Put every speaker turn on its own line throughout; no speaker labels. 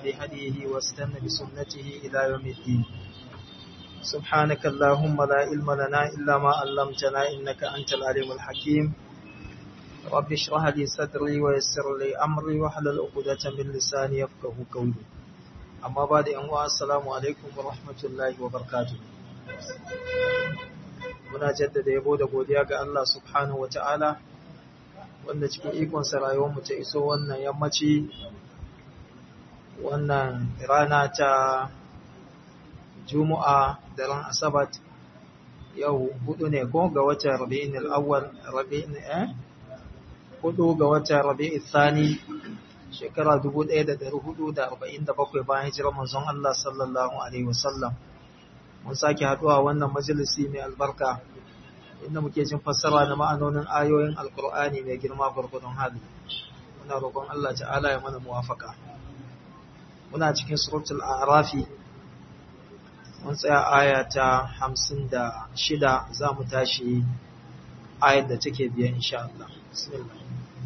بهديه واستنى بسنته إلى يوم الدين سبحانك اللهم لا علم لنا إلا ما علمتنا إنك أنت العليم الحكيم رب اشرح لي صدري ويسر لي أمري واحلل عقدة من لساني يفقه قولي أما بعد أنواع السلام عليكم ورحمة الله وبركاته muna jaddada yabo da godiya ga Allah subhanahu wa ta'ala wanda cikin ikonsa rayuwarmu ta iso wannan yammaci wannan rana ta juma'a da ran asabat yau hudu ne ko ga watan rabi'in al'awwal rabi'in eh hudu ga watan rabi'in thani shekara 1447 bayan hijirar manzon Allah sallallahu alaihi wasallam mun sake haduwa wannan majalisi mai albarka inda muke jin fassara na ma'anonin ayoyin alkur'ani mai girma gurgudun hali muna roƙon Allah ta'ala ya mana muwafaka muna cikin suratul a'rafi mun tsaya aya ta 56 za mu tashi ayar da take biya insha Allah bismillah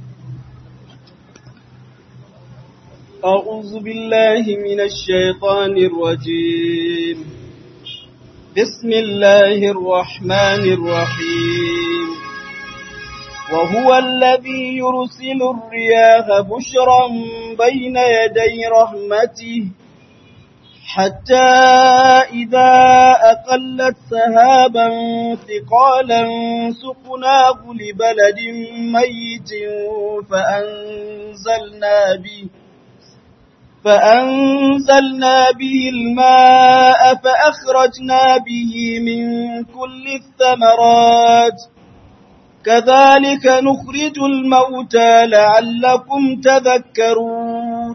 أعوذ بالله من الشيطان الرجيم بسم الله الرحمن الرحيم وهو الذي يرسل الرياح بشرا بين يدي رحمته حتى إذا أقلت سهابا ثقالا سقناه لبلد ميت فأنزلنا به فأنزلنا به الماء فأخرجنا به من كل الثمرات كذلك نخرج الموتى لعلكم تذكرون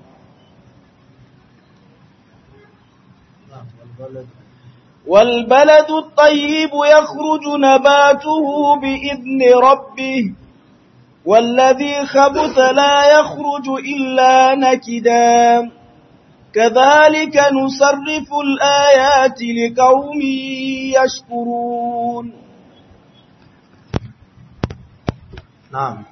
والبلد الطيب يخرج نباته بإذن ربه والذي خبث لا يخرج إلا نكدا كذلك نصرف الآيات لقوم يشكرون
نعم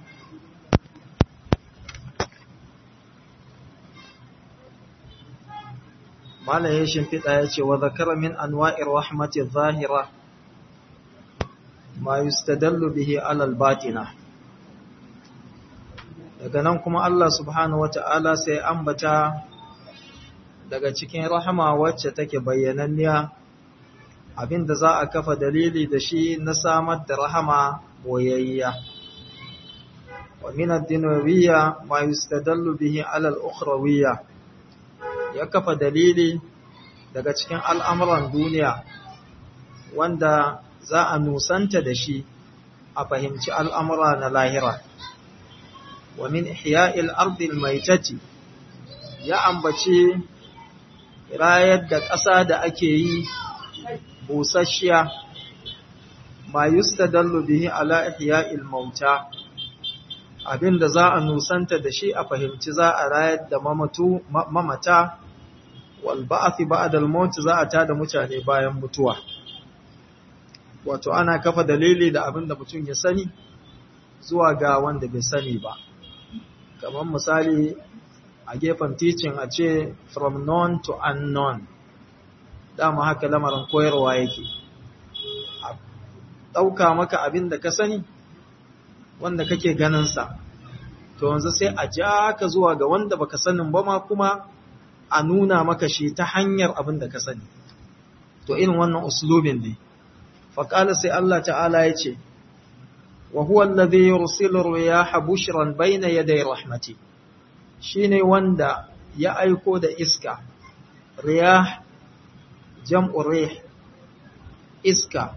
Malam ya shimfiɗa ya ce, wa zakara min anwa'ir rahmati zahira ma yustadallu bihi alal batina. Daga nan kuma Allah subhanahu wata'ala sai ambata daga cikin rahama wacce take bayyananniya abinda za a kafa dalili da shi na samar da rahama boyayya. Wa min ad-dinawiyya ma yustadallu bihi alal ukhrawiyya. ya kafa dalili daga cikin al'amuran duniya wanda za a nusanta da shi a fahimci al'amura na lahira. Wa min ihya'il ardil maitati ya ambaci rayar da ƙasa da ake yi busasshiya ma yustadallu bihi ala ihya'il mauta abinda za a nusanta da shi a fahimci za a rayar da mamatu mamata wal ba'thi ba'da al-maut za a tada mutane bayan mutuwa wato ana kafa dalili da abinda mutum ya sani zuwa ga wanda bai sani ba kamar misali a gefen teaching a ce from known to unknown dama haka lamarin koyarwa yake a ɗauka maka abin da ka sani wanda kake ganinsa to yanzu sai a ja ka zuwa ga wanda baka sanin ba ma kuma a nuna maka shi ta hanyar abin da ka sani to irin wannan uslubin ne faƙala sai Allah ta'ala ya ce wa huwa alladhi yursilu riyaha bushran bayna yaday rahmati shine wanda ya aiko da iska riyah jam'u rih iska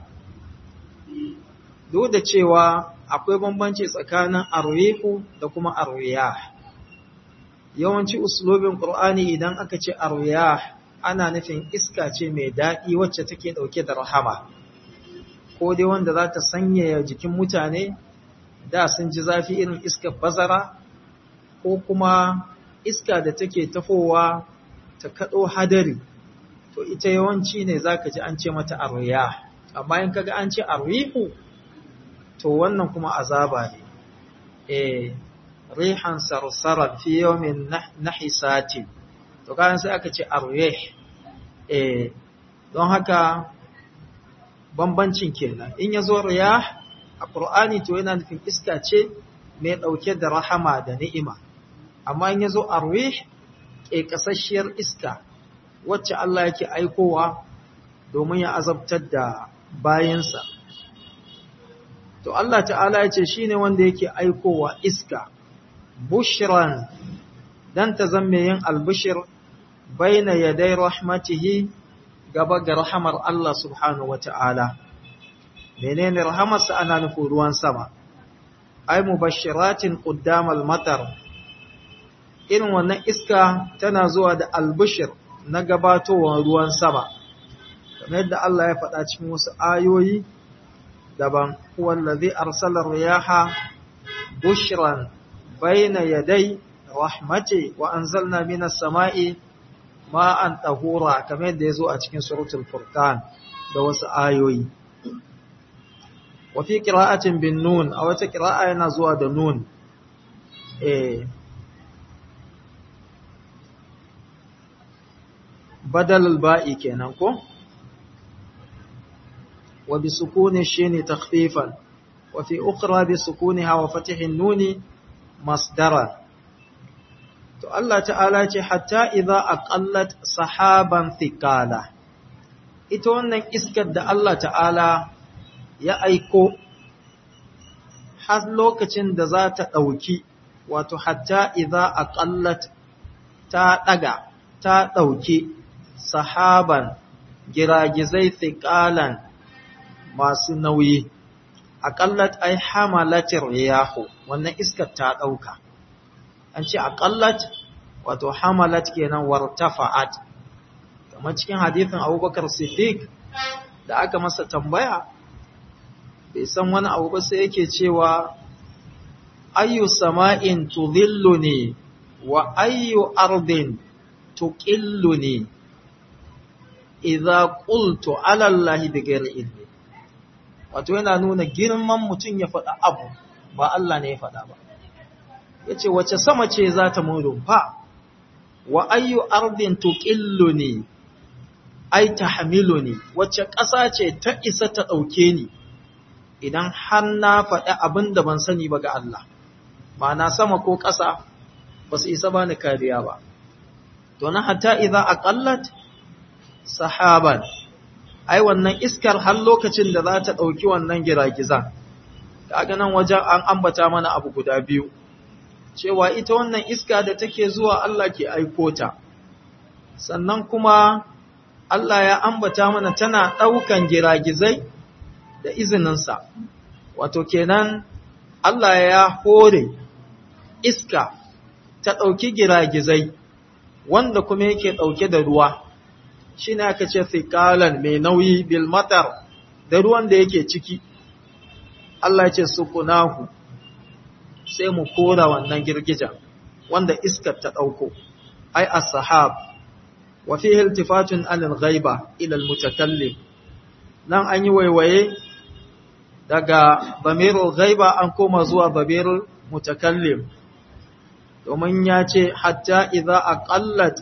duk da cewa akwai bambanci tsakanin arwihu da kuma arwiyah yawanci uslubin qur'ani idan aka ce arwiyah ana nufin iska ce mai daɗi wacce take ɗauke da rahama ko dai wanda za ta sanyaya jikin mutane da sun ji zafi irin iskar bazara ko kuma iska da take tafowa ta kaɗo hadari to ita yawanci ne za ka ji an ce mata arwiyah amma in kaga an ce arwihu to wannan kuma azaba ne eh rihan sarsaran fi yawmin nahisatin to kayan sai aka ce arwih eh don haka bambancin kenan in ya zo riyah a Qur'ani to yana nufin iska ce mai ɗauke da rahama da ni'ima amma in ya zo arwih ƙeƙasasshiyar iska wacce Allah yake aikowa domin ya azabtar da bayansa to Allah ta'ala ya ce shine wanda yake aikowa iska bushran dan ta zamme yin albushir baina yaday rahmatihi gaba ga rahamar Allah subhanahu wata'ala menene rahamarsa ana nufin ruwan sama ay mubashiratin quddamal matar irin wannan iska tana zuwa da albushir na gabatowar ruwan sama kamar yadda Allah ya faɗa cikin wasu ayoyi daban wallazi arsala riyaha bushran bayna yaday rahmati wa anzalna minas sama'i ma'an tahura kamar yadda yazo a cikin suratul furqan da wasu ayoyi wa fi qira'atin bin nun a wata qira'a yana zuwa da nun eh badal al-ba'i kenan ko وبسكون الشين تخفيفا وفي أخرى بسكونها وفتح النون مصدرا to Allah ta'ala ce hatta idza aqallat sahaban thiqala ita wannan iskar da Allah ta'ala ya aiko har lokacin da za ta dauki wato hatta idza aqallat ta daga ta dauki sahaban giragizai thiqalan masu nauyi aqallat ay hamalatir riyahu wannan iskar ta dauka an ce aqallat wato hamalat kenan wartafa'at kamar cikin hadisin Abubakar Siddiq da aka masa tambaya bai san wani abu ba sai yake cewa ayyu sama'in tudhilluni wa ayyu ardin tuqilluni idza qultu ala allahi bighairi ilmi wato yana nuna girman mutum ya faɗa abu ba Allah ne ya faɗa ba ya ce wace sama ce za ta mun rumfa wa ayyu ardin tuqilluni ai tahmiluni wace ƙasa ce ta isa ta ɗauke ni idan har na faɗi abin da ban sani ba ga Allah ma'ana sama ko ƙasa ba su isa bani kariya ba to na hatta idza aqallat sahaban ai wannan iskar har lokacin da za ta ɗauki wannan giragizan kaga nan wajen an ambata mana abu guda biyu cewa ita wannan iska da take zuwa Allah ke aiko ta sannan kuma Allah ya ambata mana tana ɗaukan giragizai da izininsa wato kenan Allah ya hore iska ta ɗauki giragizai wanda kuma yake ɗauke da ruwa shi ne aka ce thikalan mai nauyi bil matar da ruwan da yake ciki Allah ce sukunahu sai mu kora wannan girgijan wanda iskar ta ɗauko ai as-sahab wa fihi iltifatun anil ghaiba ila al-mutakallim nan an yi waiwaye daga bamirul ghaiba an koma zuwa bamirul mutakallim domin ya ce hatta idza aqallat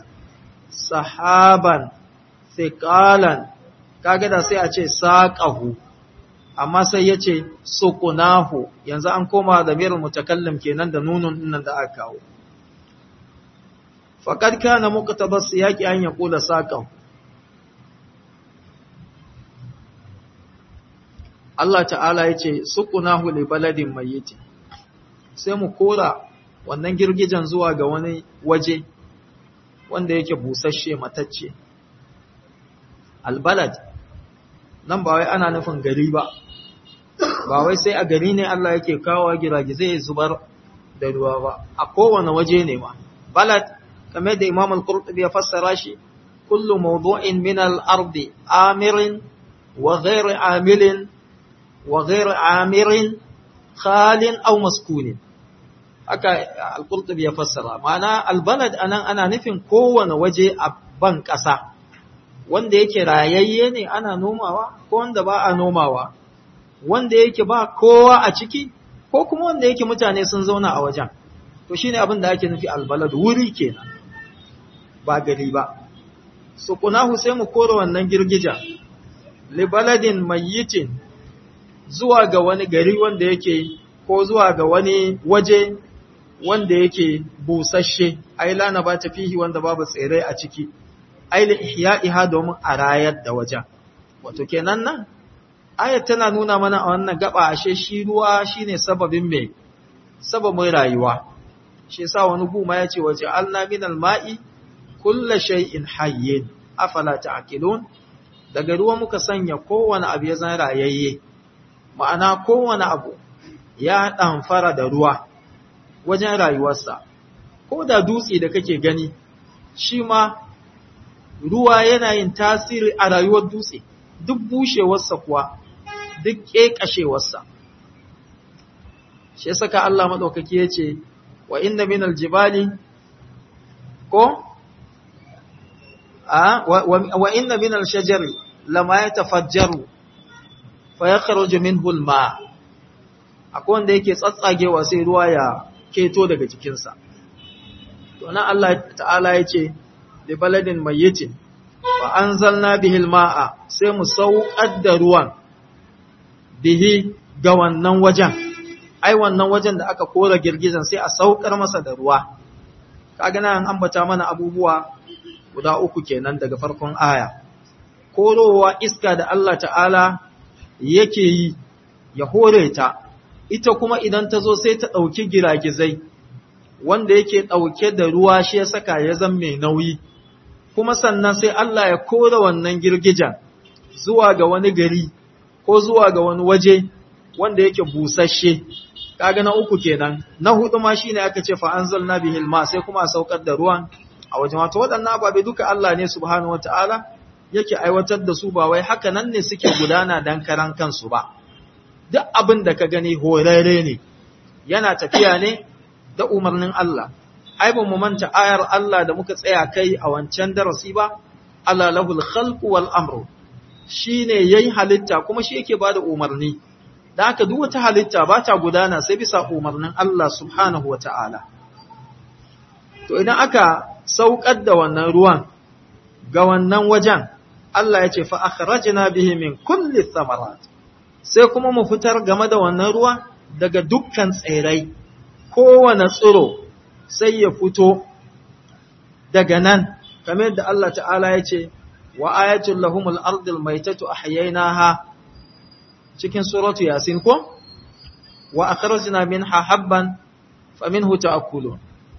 sahaban thiqalan kaga da sai a ce saqahu amma sai ya ce sukunahu yanzu an koma da mirin mutakallim kenan da nunun nan da aka kawo faqad kana muqtabas yaqi an yaqula saqahu Allah ta'ala ya ce sukunahu li baladin mayyit sai mu kora wannan girgijan zuwa ga wani waje wanda yake busasshe matacce albalad nan ba wai ana nufin gari ba ba wai sai a gari ne Allah yake kawo giragizai ya zubar da ruwa ba a kowane waje ne ma balad kamar da Imam al-Qurtubi ya fassara shi kullu mawdu'in min al-ardi amirin wa ghayr amilin wa ghayr amirin khalin aw maskunin haka al-Qurtubi ya fassara ma'ana al-balad anan ana nufin kowane waje a ban ƙasa wanda yake rayayye ne ana nomawa ko wanda ba a nomawa wanda yake ba kowa a ciki ko kuma wanda yake mutane sun zauna a wajen to shine abin da ake nufi albalad wuri kenan ba gari ba sukunahu sai mu kora wannan girgija libaladin mayyitin zuwa ga wani gari wanda yake ko zuwa ga wani waje wanda yake busasshe ai lana ba ta fihi wanda babu tsere a ciki ai li ihya'iha domin a rayar da wajen wato kenan nan ayat tana nuna mana a wannan gaba ashe shi ruwa shine sababin me sababin rayuwa shi yasa wani guma yace waje alna minal ma'i kullu shay'in hayyin afala ta'qilun daga ruwa muka sanya kowane abu ya zan rayayye ma'ana kowane abu ya ɗamfara da ruwa wajen rayuwarsa ko da dutse da kake gani shi ma ruwa yana yin tasiri a rayuwar dutse duk bushewarsa kuwa duk ƙeƙashewarsa shi saka Allah maɗaukaki ya ce wa inna min aljibali ko wa inna min alshajari lama yatafajjaru fa yakhruju minhu alma akwai wanda yake tsatsagewa sai ruwa ya keto daga jikinsa to nan Allah ta'ala yace li baladin mayyitin wa anzalna bihi alma'a sai mu sauƙar da ruwan bihi ga wannan wajen ai wannan wajen da aka kora girgizan sai a saukar masa da ruwa kaga nan ambata mana abubuwa guda uku kenan daga farkon aya korowa iska da Allah ta'ala yake yi ya hore ta ita kuma idan ta zo sai ta ɗauki giragizai wanda yake ɗauke da ruwa shi ya saka ya zan mai nauyi kuma sannan sai Allah ya kore wannan girgijan zuwa ga wani gari ko zuwa ga wani waje wanda yake busasshe kaga na uku kenan na hudu ma shine aka ce fa anzalna bihil ma sai kuma a saukar da ruwan a wajen wato waɗannan ababe duka Allah ne subhanahu wataala yake aiwatar da su ba wai haka nan ne suke gudana dan karan kansu ba duk abin da ka gani horare ne yana tafiya ne da umarnin Allah ai ba mu manta ayar Allah da muka tsaya kai a wancan darasi ba ala lahul khalqu wal amru shine yayi halitta kuma shi yake bada umarni da haka duk wata halitta ba ta gudana sai bisa umarnin Allah subhanahu wata'ala to idan aka saukar da wannan ruwan ga wannan wajen Allah ya ce fa akhrajna bihi min kulli thamarat sai kuma mu fitar game da wannan ruwa daga dukkan tsirrai kowane tsiro sai ya fito daga nan kamar yadda Allah ta'ala ya ce wa ayatul lahumul ardil maitatu ahyaynaha cikin suratu yasin ko wa akhrajna minha habban faminhu ta'kulun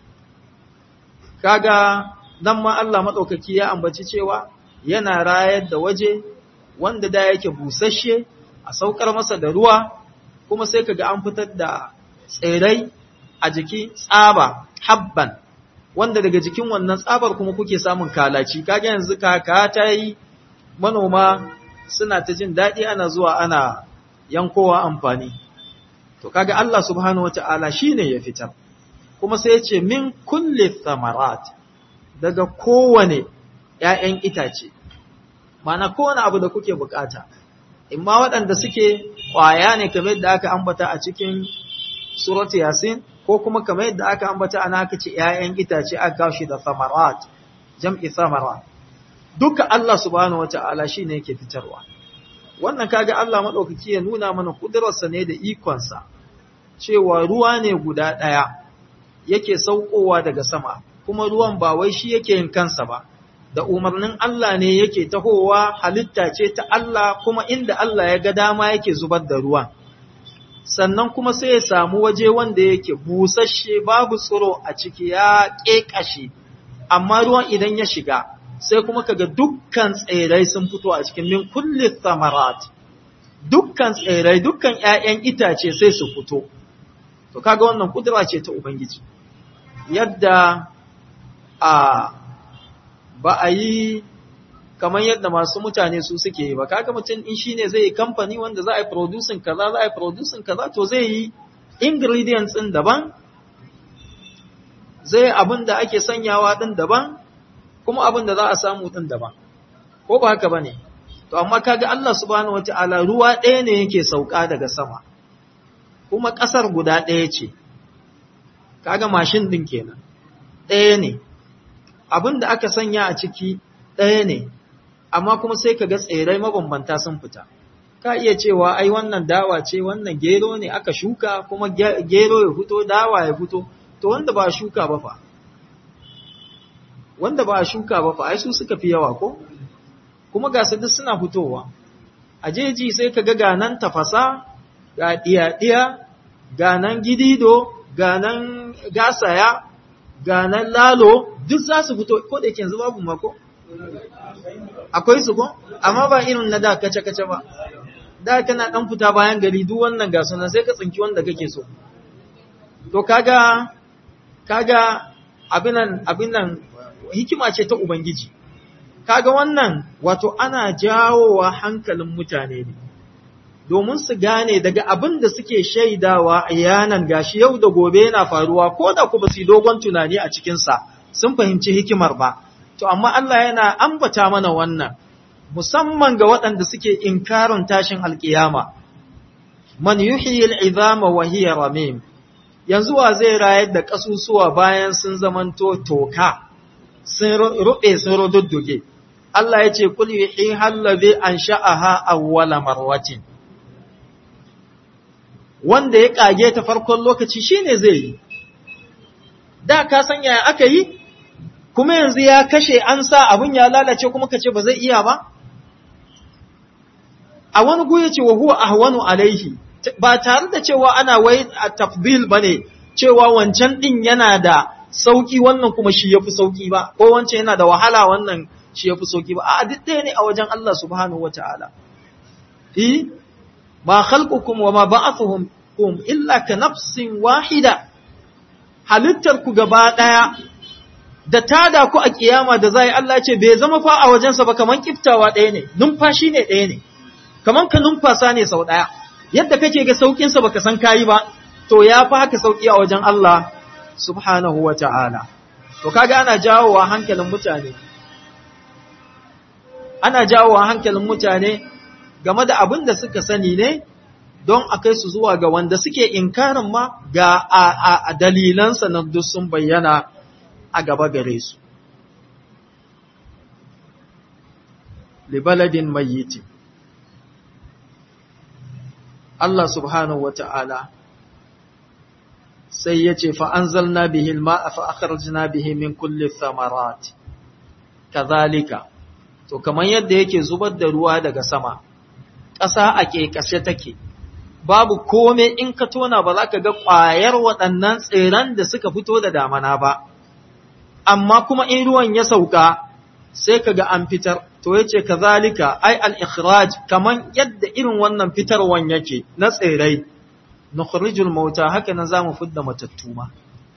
kaga dan ma Allah madaukaki ya ambaci cewa yana rayar da waje wanda da yake busasshe a saukar masa da ruwa kuma sai kaga an fitar da tsirai a jiki tsaba habban wanda daga jikin wannan tsabar kuma kuke samun kalaci kaga yanzu kaka ta yi manoma suna ta jin daɗi ana zuwa ana yankowa amfani to kaga Allah subhanahu wata'ala shine ya fitar kuma sai ya ce min kulli thamarat daga kowane ‘ya'yan itace mana kowane abu da kuke bukata imma waɗanda suke ƙwaya ne kamar yadda aka ambata a cikin suratu yasin ko kuma kamar yadda aka ambata ana aka ce ‘ya'yan itace aka kawo shi da thamarat jam'i thamarat duka Allah subhanahu wata'ala shine yake fitarwa wannan kaga Allah maɗaukaki ya nuna mana ƙudurarsa ne da ikonsa cewa ruwa ne guda ɗaya yake saukowa daga sama kuma ruwan ba wai shi yake yin kansa ba da umarnin Allah ne yake tahowa halitta ce ta Allah kuma inda Allah ya ga dama yake zubar da ruwan sannan kuma sai ya samu waje wanda yake busasshe babu tsiro a ciki ya ƙeƙashe amma ruwan idan ya shiga sai kuma kaga dukkan tsirrai sun fito a cikin min kulli thamarat dukkan tsirrai dukkan ƴaƴan itace sai su fito to kaga wannan kudura ce ta ubangiji yadda a ba a yi kamar yadda masu mutane su suke yi ba kaga mutum in shine zai yi kamfani wanda za a yi producing kaza za a yi producing kaza to zai yi ingredients din daban zai abin da ake sanyawa din daban kuma abin da za a samu din daban ko ba haka bane to amma kaga Allah subhanahu wataala ruwa ɗaya ne yake sauka daga sama kuma ƙasar guda ɗaya ce kaga mashin din kenan ɗaya ne abin da aka sanya a ciki ɗaya ne amma kuma sai ka ga tsirrai mabambanta sun fita ka iya cewa ai wannan dawa ce wannan gero ne aka shuka kuma gero ya fito dawa ya fito to wanda ba shuka ba fa wanda ba shuka ba fa ai su suka fi yawa ko kuma ga su duk suna fitowa a jeji sai ka ga ganan tafasa ga diya-diya ganan gidido ganan gasaya ganan lalo duk za su fito ko da yake yanzu babu mako akwai su ko amma ba irin na da kace-kace ba da kana dan fita bayan gari duk wannan ga sunan sai ka tsinki wanda kake so to kaga kaga abinan abinan hikima ce ta ubangiji kaga wannan wato ana jawowa hankalin mutane ne domin su gane daga abin da suke shaidawa a yanan gashi yau da gobe yana faruwa ko da ku ba su dogon tunani a cikinsa sun fahimci hikimar ba to amma Allah yana ambata mana wannan musamman ga waɗanda suke inkarin tashin alkiyama man yuhyi al'izama wa hiya ramim yanzu wa zai rayar da kasusuwa bayan sun zamanto toka sun rube sun rududduge Allah ya ce kul yuhyi allazi ansha'aha awwala marwatin wanda ya kage ta farkon lokaci shine zai yi da ka san yaya aka yi kuma yanzu ya kashe an sa abun ya lalace kuma ka ce ba zai iya ba a wani guye ce wa huwa ahwanu alaihi ba tare da cewa ana wai a tafdil bane cewa wancan din yana da sauki wannan kuma shi yafi sauki ba ko wancan yana da wahala wannan shi yafi sauki ba a duk ɗaya ne a wajen Allah subhanahu wataala fi ma khalqukum wa ma ba'athuhum kum illa ka nafsin wahida halittar ku gaba daya da tada ku a kiyama da zai Allah ce bai zama fa a wajensa ba kaman kiftawa ɗaya ne numfashi ne ɗaya ne kaman ka numfasa ne sau ɗaya yadda kake ga saukinsa baka san kayi ba to ya fi haka sauki a wajen Allah subhanahu wa ta'ala to kaga ana jawowa hankalin mutane ana jawowa hankalin mutane game da abin da suka sani ne don a kai su zuwa ga wanda suke inkarin ma ga a, dalilansa na duk sun bayyana a gaba gare su libaladin mayyiti Allah subhanahu wata'ala sai ya ce fa'anzalna bihi ma'a fa'akharjina bihi min kulli thamarat kazalika to kamar yadda yake zubar da ruwa daga sama ƙasa a ƙeƙashe take babu kome in ka tona ba za ka ga ƙwayar waɗannan tseren da suka fito da damana ba amma kuma in ruwan ya sauka sai ka ga an fitar to yace kazalika ai al-ikhraj kaman yadda irin wannan fitarwan yake na tsirai nukhrijul mauta haka nan zamu fidda matattu ma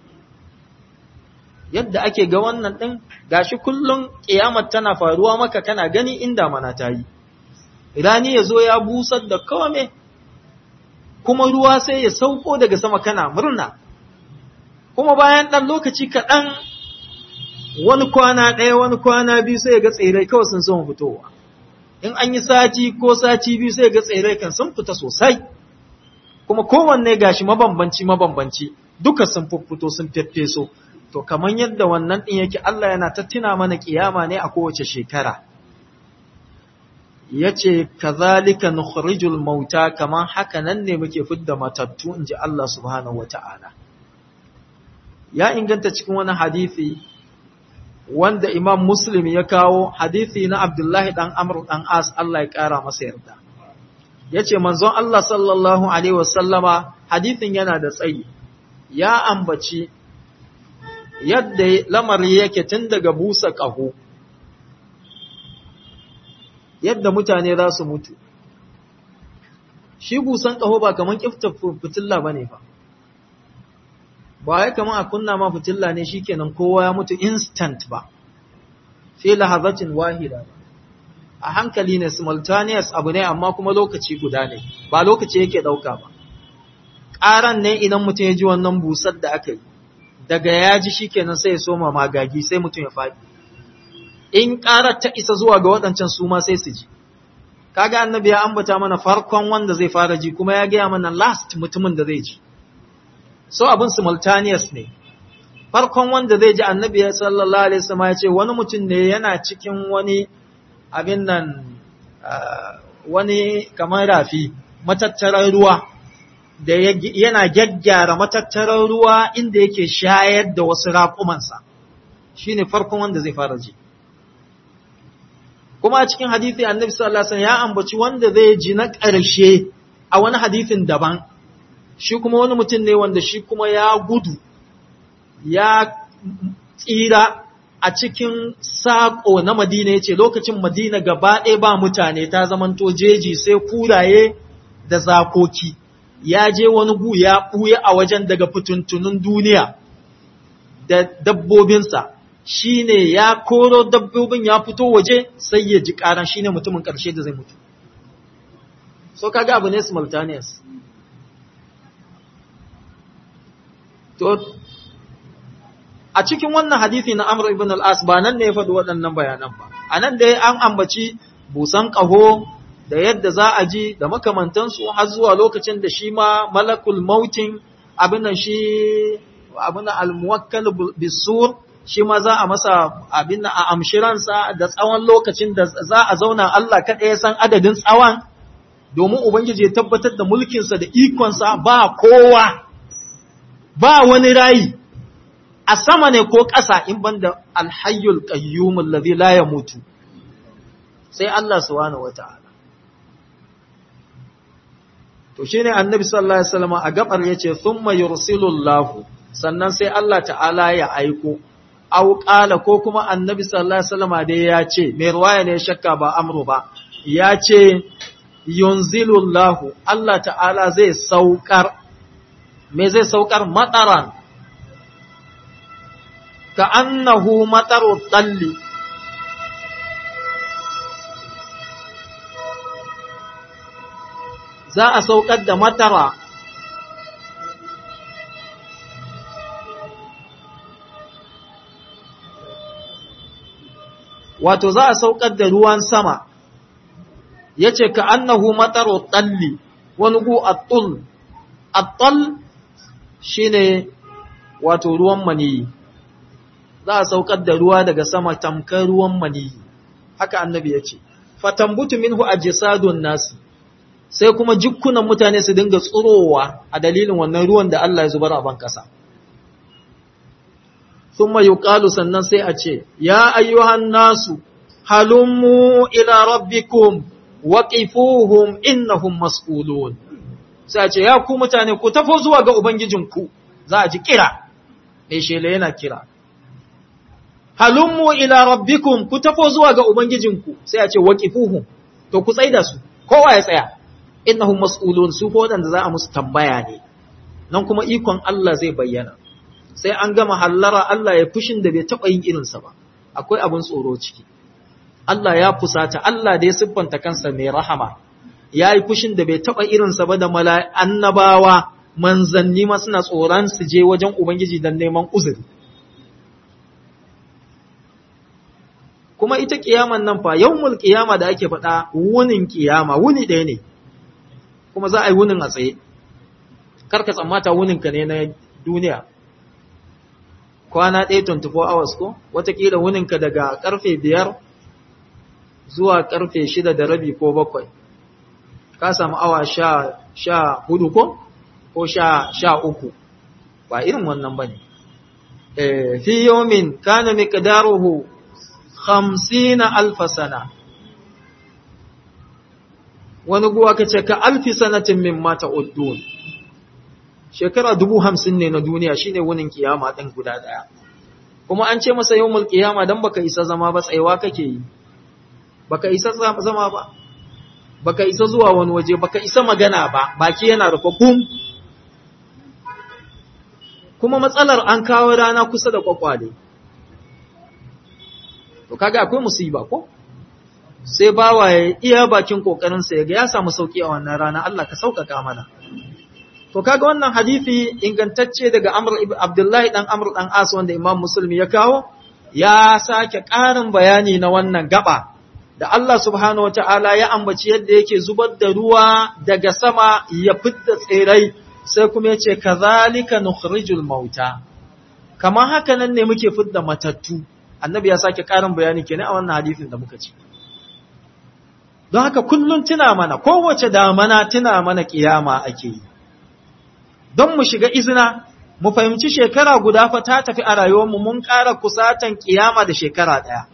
yadda ake ga wannan din gashi kullun kiyamar tana faruwa maka kana gani inda mana tayi rani yazo ya busar da kome kuma ruwa sai ya sauko daga sama kana murna kuma bayan dan lokaci kaɗan wani kwana ɗaya wani kwana biyu sai ga tsirrai kawai sun son fitowa in an yi sati ko sati biyu sai ga tsirrai kan sun fita sosai kuma kowanne gashi mabambanci mabambanci duka sun fito sun feffeso to kamar yadda wannan ɗin yake Allah yana ta tuna mana kiyama ne a kowace shekara yace kazalika nukhrijul mauta kaman haka nan ne muke fidda matattu inji Allah subhanahu wataala ya inganta cikin wani hadisi wanda Imam Muslim ya kawo hadisi na Abdullahi dan Amr dan As Allah ya kara masa yarda yace manzon Allah sallallahu alaihi wasallama hadisin yana da tsayi ya ambaci yadda lamari yake tun daga busa ƙaho yadda mutane za su mutu shi busan ƙaho ba kaman kifta fitilla bane fa ba ya kaman a kunna ma fitilla ne shikenan kowa ya mutu instant ba fi lahazatin wahida ba a hankali ne simultaneous abu ne amma kuma lokaci guda ne ba lokaci yake dauka ba ƙaran ne idan mutum ya ji wannan busar da aka yi daga ya ji shikenan sai ya soma magagi sai mutum ya faɗi in ƙarar ta isa zuwa ga waɗancan su ma sai su ji kaga annabi ya ambata mana farkon wanda zai fara ji kuma ya gaya mana last mutumin da zai ji so abin simultaneous ne farkon wanda zai ji annabi sallallahu alaihi wasallam ya ce wani mutum ne yana cikin wani abin nan wani kamar rafi matattarar ruwa da yana gyaggyara matattarar ruwa inda yake shayar da wasu raƙumansa shine farkon wanda zai fara ji kuma a cikin hadisi annabi sallallahu alaihi wasallam ya ambaci wanda zai ji na ƙarshe a wani hadisin daban shi kuma wani mutum ne wanda shi kuma ya gudu ya tsira a cikin saƙo na Madina ya ce lokacin Madina gaba ɗaya ba mutane ta zamanto jeji sai kuraye da zakoki ya je wani gu ya ɓuya a wajen daga fituntunun duniya da dabbobinsa shi ne ya koro dabbobin ya fito waje sai ya ji ƙaran shi ne mutumin ƙarshe da zai mutu so kaga abu ne simultaneous to a cikin wannan hadisi na Amr ibn al-As ba nan ne ya faɗi waɗannan bayanan ba a nan dai an ambaci busan ƙaho da yadda za a ji da makamantansu har zuwa lokacin da shi ma malakul mautin abin shi abin al-muwakkal bisur shi ma za a masa abin a amshiransa da tsawon lokacin da za a zauna Allah kaɗai ya san adadin tsawon domin Ubangiji ya tabbatar da mulkinsa da ikonsa ba kowa ba wani rayi a sama ne ko ƙasa in banda alhayyul qayyumul ladhi la yamutu sai Allah subhanahu wata'ala to shine annabi sallallahu alaihi wasallam a gabar yace thumma yursilullahu sannan sai Allah ta'ala ya aiko aw qala ko kuma annabi sallallahu alaihi wasallam dai ya ce mai ruwaya ne shakka ba amru ba ya ce yunzilullahu Allah ta'ala zai saukar me zai saukar mataran ka annahu mataru talli za a saukar da matara wato za a saukar da ruwan sama ya ce ka annahu mataro tsalli wani gu attul attul shi ne wato ruwan maniyi za a saukar da ruwa daga sama tamkar ruwan maniyi haka annabi ya ce fatambutu minhu a jisadun nasi sai kuma jikunan mutane su dinga tsurowa a dalilin wannan ruwan da Allah ya zubar a ban kasa thumma yuqalu sannan sai a ce ya ayyuhan nasu halummu ila rabbikum waqifuhum innahum mas'ulun sai a ce ya ku mutane ku tafo zuwa ga ubangijinku za a ji kira mai shela yana kira halummu ila rabbikum ku tafo zuwa ga ubangijinku sai a ce waqifuhum to ku tsaida su kowa ya tsaya innahum mas'ulun su ko wadanda za a musu tambaya ne nan kuma ikon Allah zai bayyana sai an gama hallara Allah ya fushin da bai taba yin irinsa ba akwai abin tsoro ciki Allah ya fusata Allah da ya siffanta kansa mai rahama ya yi fushin da bai taba irinsa ba da annabawa manzanni ma suna tsoron su je wajen ubangiji don neman uzuri kuma ita kiyaman nan fa yawmul kiyama da ake faɗa wunin kiyama wuni ɗaya ne kuma za a yi wunin a tsaye karka tsammata wuninka ne na duniya kwana ɗaya 24 hours ko watakila wuninka daga ƙarfe biyar zuwa ƙarfe shida da rabi ko bakwai ka samu awa sha, sha hudu ko ko sha, sha uku ba irin wannan ba ne e, fi yomin kana miqdaruhu hamsina alfa sana wani guwa ka ce ka alfi sanatin min mata uddun shekara dubu hamsin ne na duniya shine wunin kiyama ɗin guda ɗaya kuma an ce masa yawmul kiyama dan baka isa zama ba tsayawa kake yi baka isa zama ba baka isa zuwa wani waje baka isa magana ba baki yana rufe gum kuma matsalar an kawo rana kusa da kwakwale to kaga akwai musiba ko sai bawa ya iya bakin kokarinsa ya ga ya samu sauki a wannan rana Allah ka sauƙaƙa mana to kaga wannan hadisi ingantacce daga Amr ibn Abdullahi dan Amr dan As wanda Imam Muslim ya kawo ya sake ƙarin bayani na wannan gaba da Allah subhanahu wataala ya ambaci yadda yake zubar da ruwa daga sama ya fidda tsirai sai kuma yace kazalika nukhrijul mauta kamar haka nan ne muke fidda matattu annabi ya sake karin bayani kenan a wannan hadisin da muka ci don haka kullun tuna mana kowace damana tuna mana kiyama ake yi don mu shiga izina mu fahimci shekara guda fa ta tafi a rayuwarmu mun ƙara kusatan kiyama da shekara ɗaya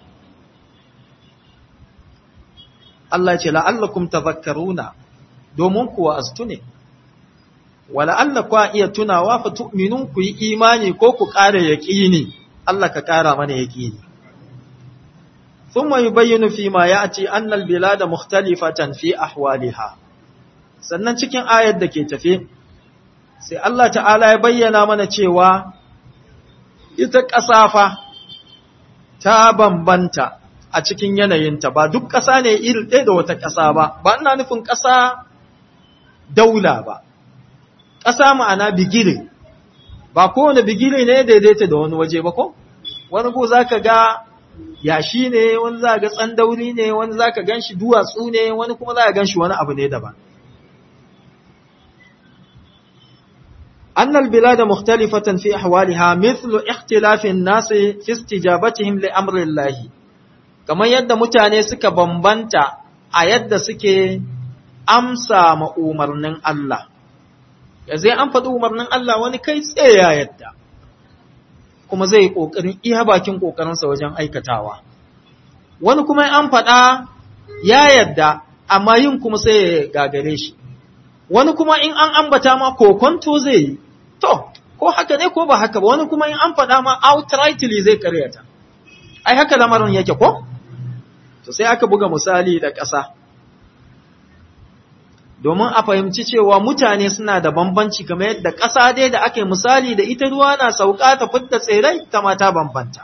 Allah ce la'allakum tazakkaruna domin kuwa astu ne wa la'alla kwa iya tunawa fa tu'minun ku yi imani ko ku ƙara yaƙini Allah ka ƙara mana yaƙini thumma yubayyinu fi ma ya'ti anna al-bilada mukhtalifatan fi ahwaliha sannan cikin ayar da ke tafe sai Allah ta'ala ya bayyana mana cewa ita ƙasa fa ta bambanta a cikin yanayinta ba duk ƙasa ne iri ɗaya da wata ƙasa ba ba ina nufin ƙasa daula ba ƙasa ma'ana bigire ba kowane bigire ne daidaita da wani waje ba ko wani ko za ka ga yashi ne wani za ga tsandauri ne wani za ka gan shi duwatsu ne wani kuma za ka gan shi wani abu ne daban أن البلاد مختلفة في أحوالها مثل اختلاف الناس في استجابتهم لأمر الله كما يد متاني سكا بمبنتا أيد سكي أمسى مؤمرن الله zai an faɗi umarnin Allah wani kai tsaye ya yadda kuma zai yi ƙoƙarin iya bakin ƙoƙarinsa wajen aikatawa wani kuma an faɗa ya yadda amma yin kuma sai ya gagare shi wani kuma in an ambata ma kokonto zai yi to ko haka ne ko ba haka ba wani kuma in an faɗa ma outrightly zai karyata ai haka lamarin yake ko to sai aka buga misali da ƙasa domin a fahimci cewa mutane suna da bambanci kamar yadda ƙasa dai da ake misali da ita ruwa na sauka ta fitta tsirrai ta mata bambanta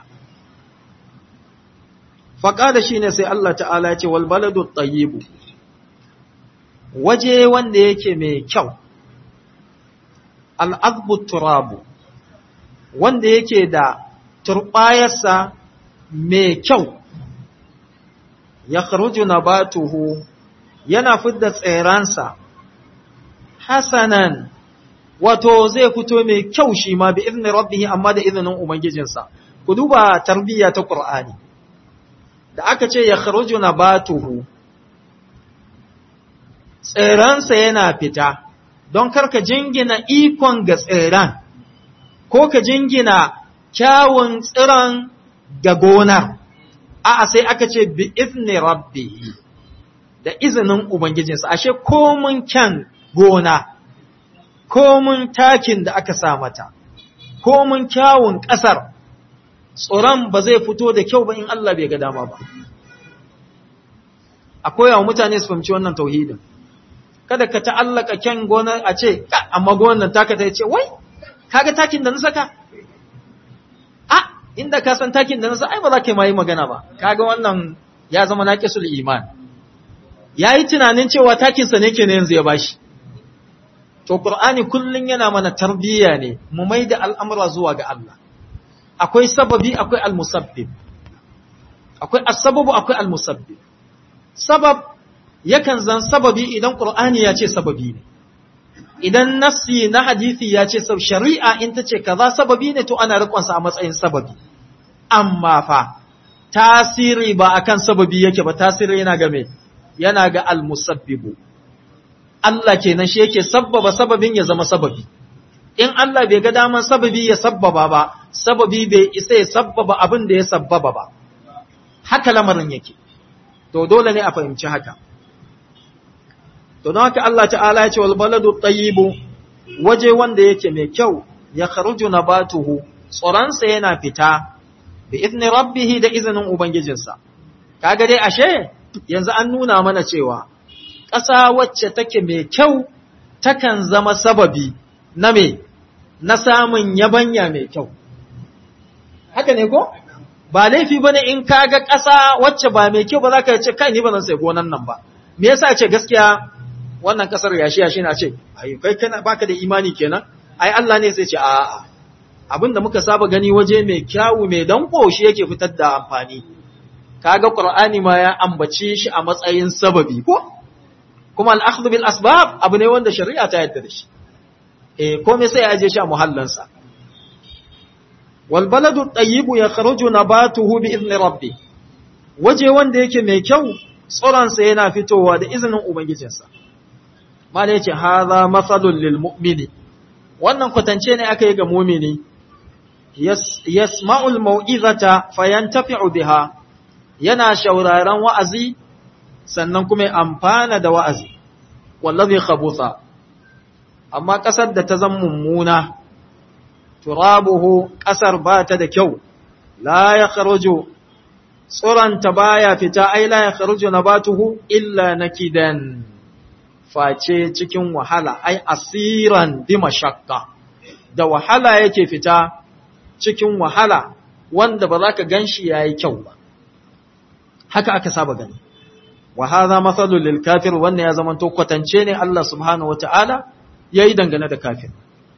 faƙa da shi ne sai Allah ta'ala ya ce wal baladu tayyibu waje wanda yake mai kyau al'azbu turabu wanda yake da turbayarsa mai kyau ya kharuju nabatuhu yana fidda tseransa hasanan wato zai fito mai kyau shi ma bi izinin rabbihi amma da izinin ubangijinsa ku duba tarbiyya ta qur'ani da aka ce ya kharuju nabatuhu tseransa yana fita don karka jingina ikon ga tseran ko ka jingina kyawun tsiron ga gonar a'a sai aka ce bi izni rabbihi da izinin ubangijinsa ashe komun kyan gona komun takin da aka sa mata komun kyawun ƙasar tsoron ba zai fito da kyau ba in Allah bai ga dama ba akwai yawan mutane su fahimci wannan tauhidin kada ka ta'allaka kyan gonar a ce amma gonar taka ta ce wai kaga takin da na saka a inda ka san takin da na saka ai ba za ka yi magana ba kaga wannan ya zama naqisul iman yayi tunanin cewa takin sa ne ke yanzu ya bashi to qur'ani kullun yana mana tarbiyya ne mu maida al'amura zuwa ga Allah akwai sababi akwai al-musabbib akwai as-sababu akwai al-musabbib sabab yakan zan sababi idan Qur'ani ya ce sababi ne idan nassi na hadisi ya ce shari'a in ta ce kaza sababi ne to ana rikonsa a matsayin sababi amma fa tasiri ba akan sababi yake ba tasiri yana ga me yana ga almusabbibu Allah kenan shi yake sabbaba sababin ya zama sababi in Allah bai ga daman sababi ya sabbaba ba sababi bai isa ya sabbaba abin da ya sabbaba ba haka lamarin yake to dole ne a fahimci haka To don haka Allah ta'ala ya ce wal baladu tayyibu waje wanda yake mai kyau ya kharuju nabatuhu tsoronsa yana fita bi izni rabbih da izinin ubangijinsa kaga dai ashe yanzu an nuna mana cewa ƙasa wacce take mai kyau takan zama sababi na me na samun yabanya mai kyau haka ne ko ba laifi bane in kaga ƙasa wacce ba mai kyau ba za ka ce kai ni ba zan sai gonan nan ba me yasa ce gaskiya wannan kasar yashi yashi na ce ai kai kana baka da imani kenan ai Allah ne sai ce a'a abinda muka saba gani waje mai kyawu mai danko shi yake fitar da amfani kaga qur'ani ma ya ambace shi a matsayin sababi ko kuma al-akhdhu bil asbab abu ne wanda shari'a ta yarda da shi eh komai sai ya aje shi a muhallansa wal baladu tayyibu yakhruju nabatuhu bi idni rabbi waje wanda yake mai kyau tsoronsa yana fitowa da izinin ubangijinsa mala yace hadha mathalul lil mu'mini wannan kwatance ne aka yi ga mu'mini yasma'ul mau'izata fayantafi'u biha yana shauraron wa'azi sannan kuma amfana da wa'azi wallazi khabutha amma kasar da ta zama mummuna turabuhu kasar ba ta da kyau la ya kharuju tsoranta baya fita ai la ya kharuju nabatuhu illa nakidan face cikin wahala ai asiran bi mashakka da wahala yake fita cikin wahala wanda ba za ka ganshi yayi kyau ba haka aka saba gani wa hadha mathalul lil kafir wannan ya zama to kwatance ne Allah subhanahu wataala yayi dangane da kafir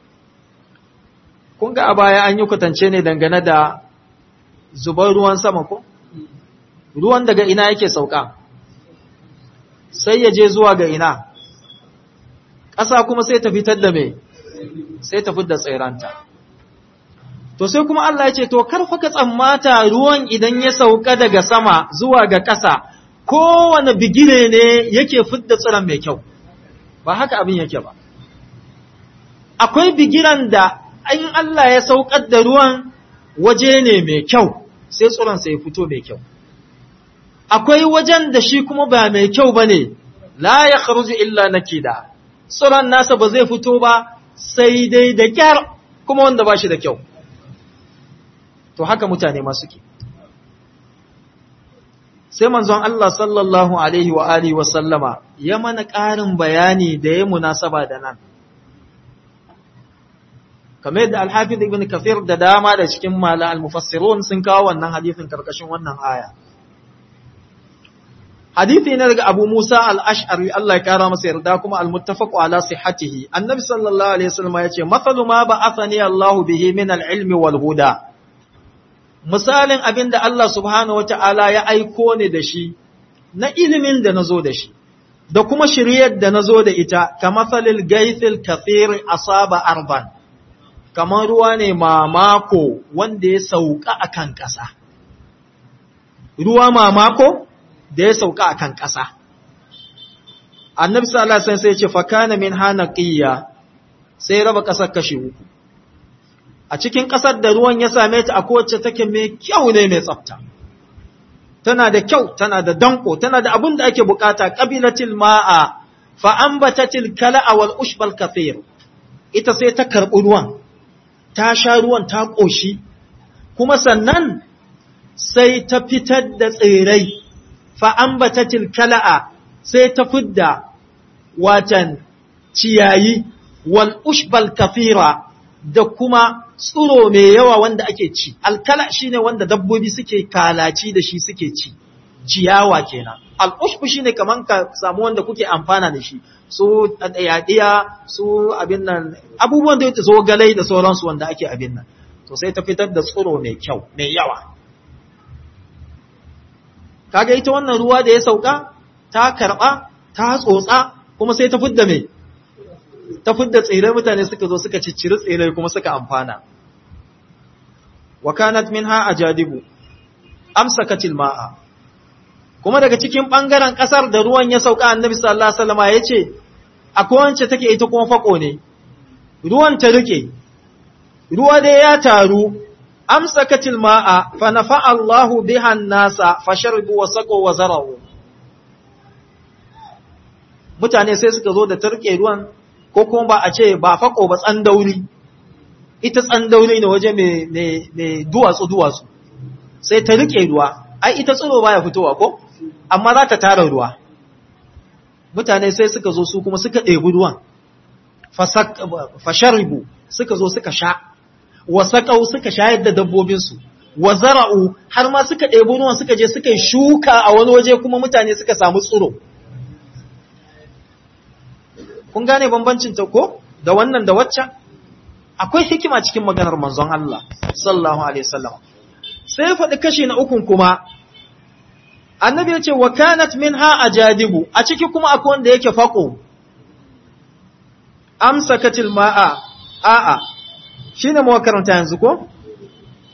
kun ga a baya an yi kwatance ne dangane da zubar ruwan sama ko ruwan daga ina yake sauka sai ya je zuwa ga ina ƙasa kuma sai ta fitar da me sai ta fitar da tsiranta to sai kuma Allah ya ce to karfa ka tsammata ruwan idan ya sauka daga sama zuwa ga ƙasa kowane bigire ne yake fidda tsiron mai kyau ba haka abin yake ba akwai bigiran da in Allah ya saukar da ruwan waje ne mai kyau sai tsiron sai ya fito mai kyau akwai wajen da shi kuma ba mai kyau ba ne la ya kharuju illa nakida tsiron nasa ba zai fito ba sai dai da kyar kuma wanda ba shi da kyau to haka mutane ma suke sai manzon Allah sallallahu alaihi wa alihi wa sallama ya mana ƙarin bayani da ya munasaba da nan kamar yadda al-hafiz ibn kathir da dama da cikin mala al-mufassirun sun kawo wannan hadisin karkashin wannan aya hadithi ne daga Abu Musa al-Ash'ari Allah ya kara masa yarda kuma al-muttafaq ala sihhatihi annabi sallallahu alaihi wasallam ya ce mathalu ma ba'athani Allah bihi min al-ilmi wal huda misalin abin da Allah subhanahu wata'ala ya aiko ni da shi na ilimin da nazo da shi da kuma shiryar da nazo da ita kamathalil gaithil kathir asaba arban kamar ruwa ne mamako wanda ya sauka akan ƙasa ruwa mamako da ya sauka a kan ƙasa. Annabi sallallahu alaihi sai ya ce fakana min hanaqiyya sai raba ƙasar kashi uku. A cikin ƙasar da ruwan ya same ta a kowace take mai kyau ne mai tsafta. Tana da kyau, tana da danko, tana da abin da ake bukata qabilatil ma'a fa ambatatil kala'a wal ushbal kathir. Ita sai ta karɓi ruwan, ta sha ruwan ta ƙoshi, kuma sannan sai ta fitar da tsirai fa'ambatatil kala'a sai ta fidda watan ciyayi wal ushbal kafira da kuma tsuro mai yawa wanda ake ci. Alkala shi ne wanda dabbobi suke kalaci da shi suke ci, ciyawa kenan. Al'ushbu shi ne kamar ka samu wanda kuke amfana da shi, su yaɗiya, su abin nan, abubuwan da ya zo galai da sauransu wanda ake abin nan. To sai ta fitar da tsuro mai kyau, mai yawa. kaga ita wannan ruwa da ya sauka ta karba ta tsotsa kuma sai ta fidda me ta fidda tsire mutane suka zo suka cicciri tsire kuma suka amfana wa kanat minha ajadibu amsakatil ma'a kuma daga cikin bangaren kasar da ruwan ya sauka annabi sallallahu alaihi wasallam yace akwai wance take ita kuma fako ne ruwan ta rike ruwa da ya taru amsakatil ma'a fa nafa Allahu biha nasa fa sharbu wa saqu wa zara'u mutane sai suka zo da tarke ruwan ko kuma ba a ce ba fako ba tsandauri ita tsandauri ne waje mai duwatsu duwatsu sai ta rike ruwa ai ita tsiro baya fitowa ko amma za ta tara ruwa mutane sai suka zo su kuma suka ɗebi ruwan fa sharbu suka zo suka sha wa saƙau suka shayar da dabbobinsu, wa zara'u har ma suka ɗebi ruwan suka je suka yi shuka a wani waje kuma mutane suka samu tsiro. Kun gane bambancin ta ko da wannan da waccan? Akwai hikima cikin maganar manzon Allah, sallallahu Alaihi wasallam. Sai faɗi kashi na ukun kuma, annabi ya ce, wa kanat min ha a jadibu, a ciki kuma akwai wanda yake faƙo, amsa katil ma'a, a'a, shi ne makaranta yanzu ko?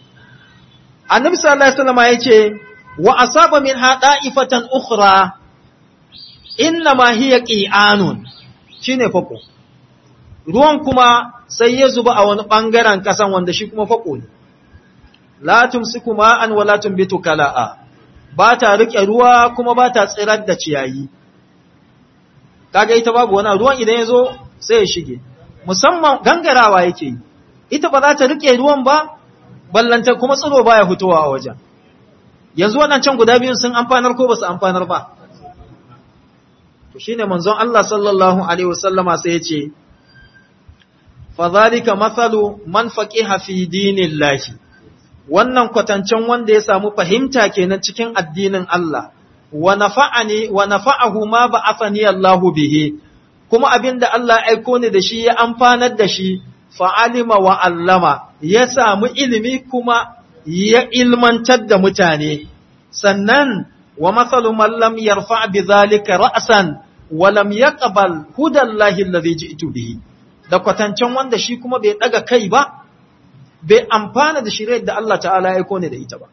annabi sallallahu alaihi wasallam yace wa asaba min hada'ifatan ukhra inna ma hiya qi'anun shine fako ruwan kuma sai ya zuba a wani bangaren kasan wanda shi kuma fako ne la tumsiku ma'an wa la tumbitu kala'a ba ta rike ruwa kuma ba ta tsirar da ciyayi kaga ita babu wani ruwan idan ya zo sai ya shige musamman gangarawa yake yi ita ba za ta rike ruwan ba ballanta kuma tsiro baya fitowa a wajen yanzu waɗancan guda biyun sun amfanar ko ba su amfanar ba to shine manzon Allah sallallahu alaihi wasallama sai ya ce fa zalika mathalu man faqiha fi dinillahi wannan kwatancen wanda ya samu fahimta kenan cikin addinin Allah wa nafa'ani wa nafa'ahu ma ba'athani Allahu bihi kuma abinda Allah aiko ni da shi ya amfanar da shi fa'alima wa allama ya samu ilimi kuma ya ilmantar da mutane sannan wa mathalu man lam yarfa bi zalika ra'san wa lam yaqbal hudallahi alladhi ji'tu bihi da kwatancen wanda shi kuma bai daga kai ba bai amfana da shirye da Allah ta'ala ya aiko ne da ita ba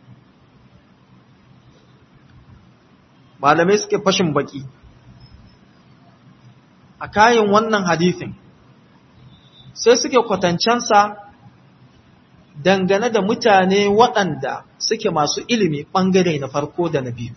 malamai suke fashin baki a kayan wannan hadisin sai suke kwatancensa dangane da mutane waɗanda suke masu ilimi ɓangare na farko da na biyu.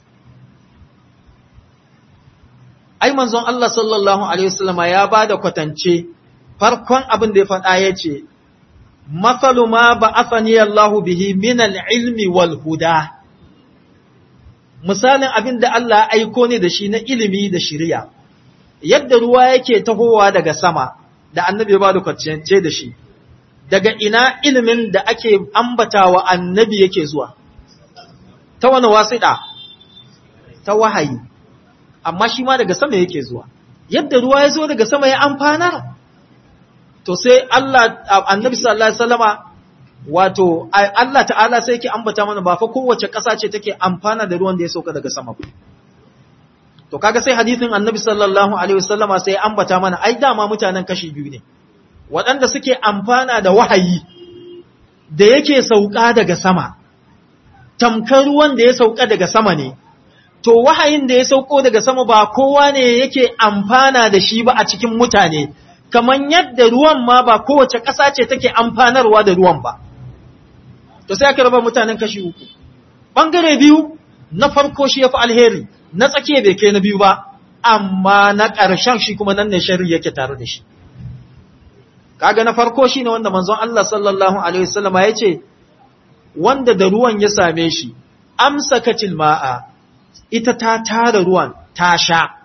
Ai, manzon Allah sallallahu Alaihi wasallama ya ba da kwatance farkon abin da ya faɗa ya ce, Matsalu ma ba asani Allahu bihi minal ilmi wal huda. Misalin abin da Allah aiko ne da shi na ilimi da shirya, yadda ruwa yake tahowa daga sama, da annabi ba da kwatance da shi. daga ina ilimin da ake ambatawa annabi yake zuwa ta wani wasiɗa ta wahayi amma shi ma daga sama yake zuwa yadda ruwa ya zo daga sama ya amfanar to sai Allah annabi sallallahu alaihi wasallama wato Allah ta'ala sai yake ambata mana ba fa kowace ƙasa ce take amfana da ruwan da ya sauka daga sama ba to kaga sai hadisin annabi sallallahu alaihi wasallama sai ya ambata mana ai dama mutanen kashi biyu ne waɗanda suke amfana da wahayi da yake sauka daga sama, tamkar ruwan da ya sauka daga sama ne, to wahayin da ya sauko daga sama ba kowa ne yake amfana da shi ba a cikin mutane, kamar yadda ruwan ma ba kowace ƙasa ce take amfanarwa da ruwan ba. To sai aka raba mutanen kashi uku. Ɓangare biyu, na farko shi ya fi alheri, na tsakiya bai kai na biyu ba, amma na ƙarshen shi kuma nan ne shari yake tare da shi. kaga na farko shine wanda manzon Allah sallallahu alaihi wasallama yace wanda da ruwan ya same shi amsakatil ma'a ita ta tara ruwan ta sha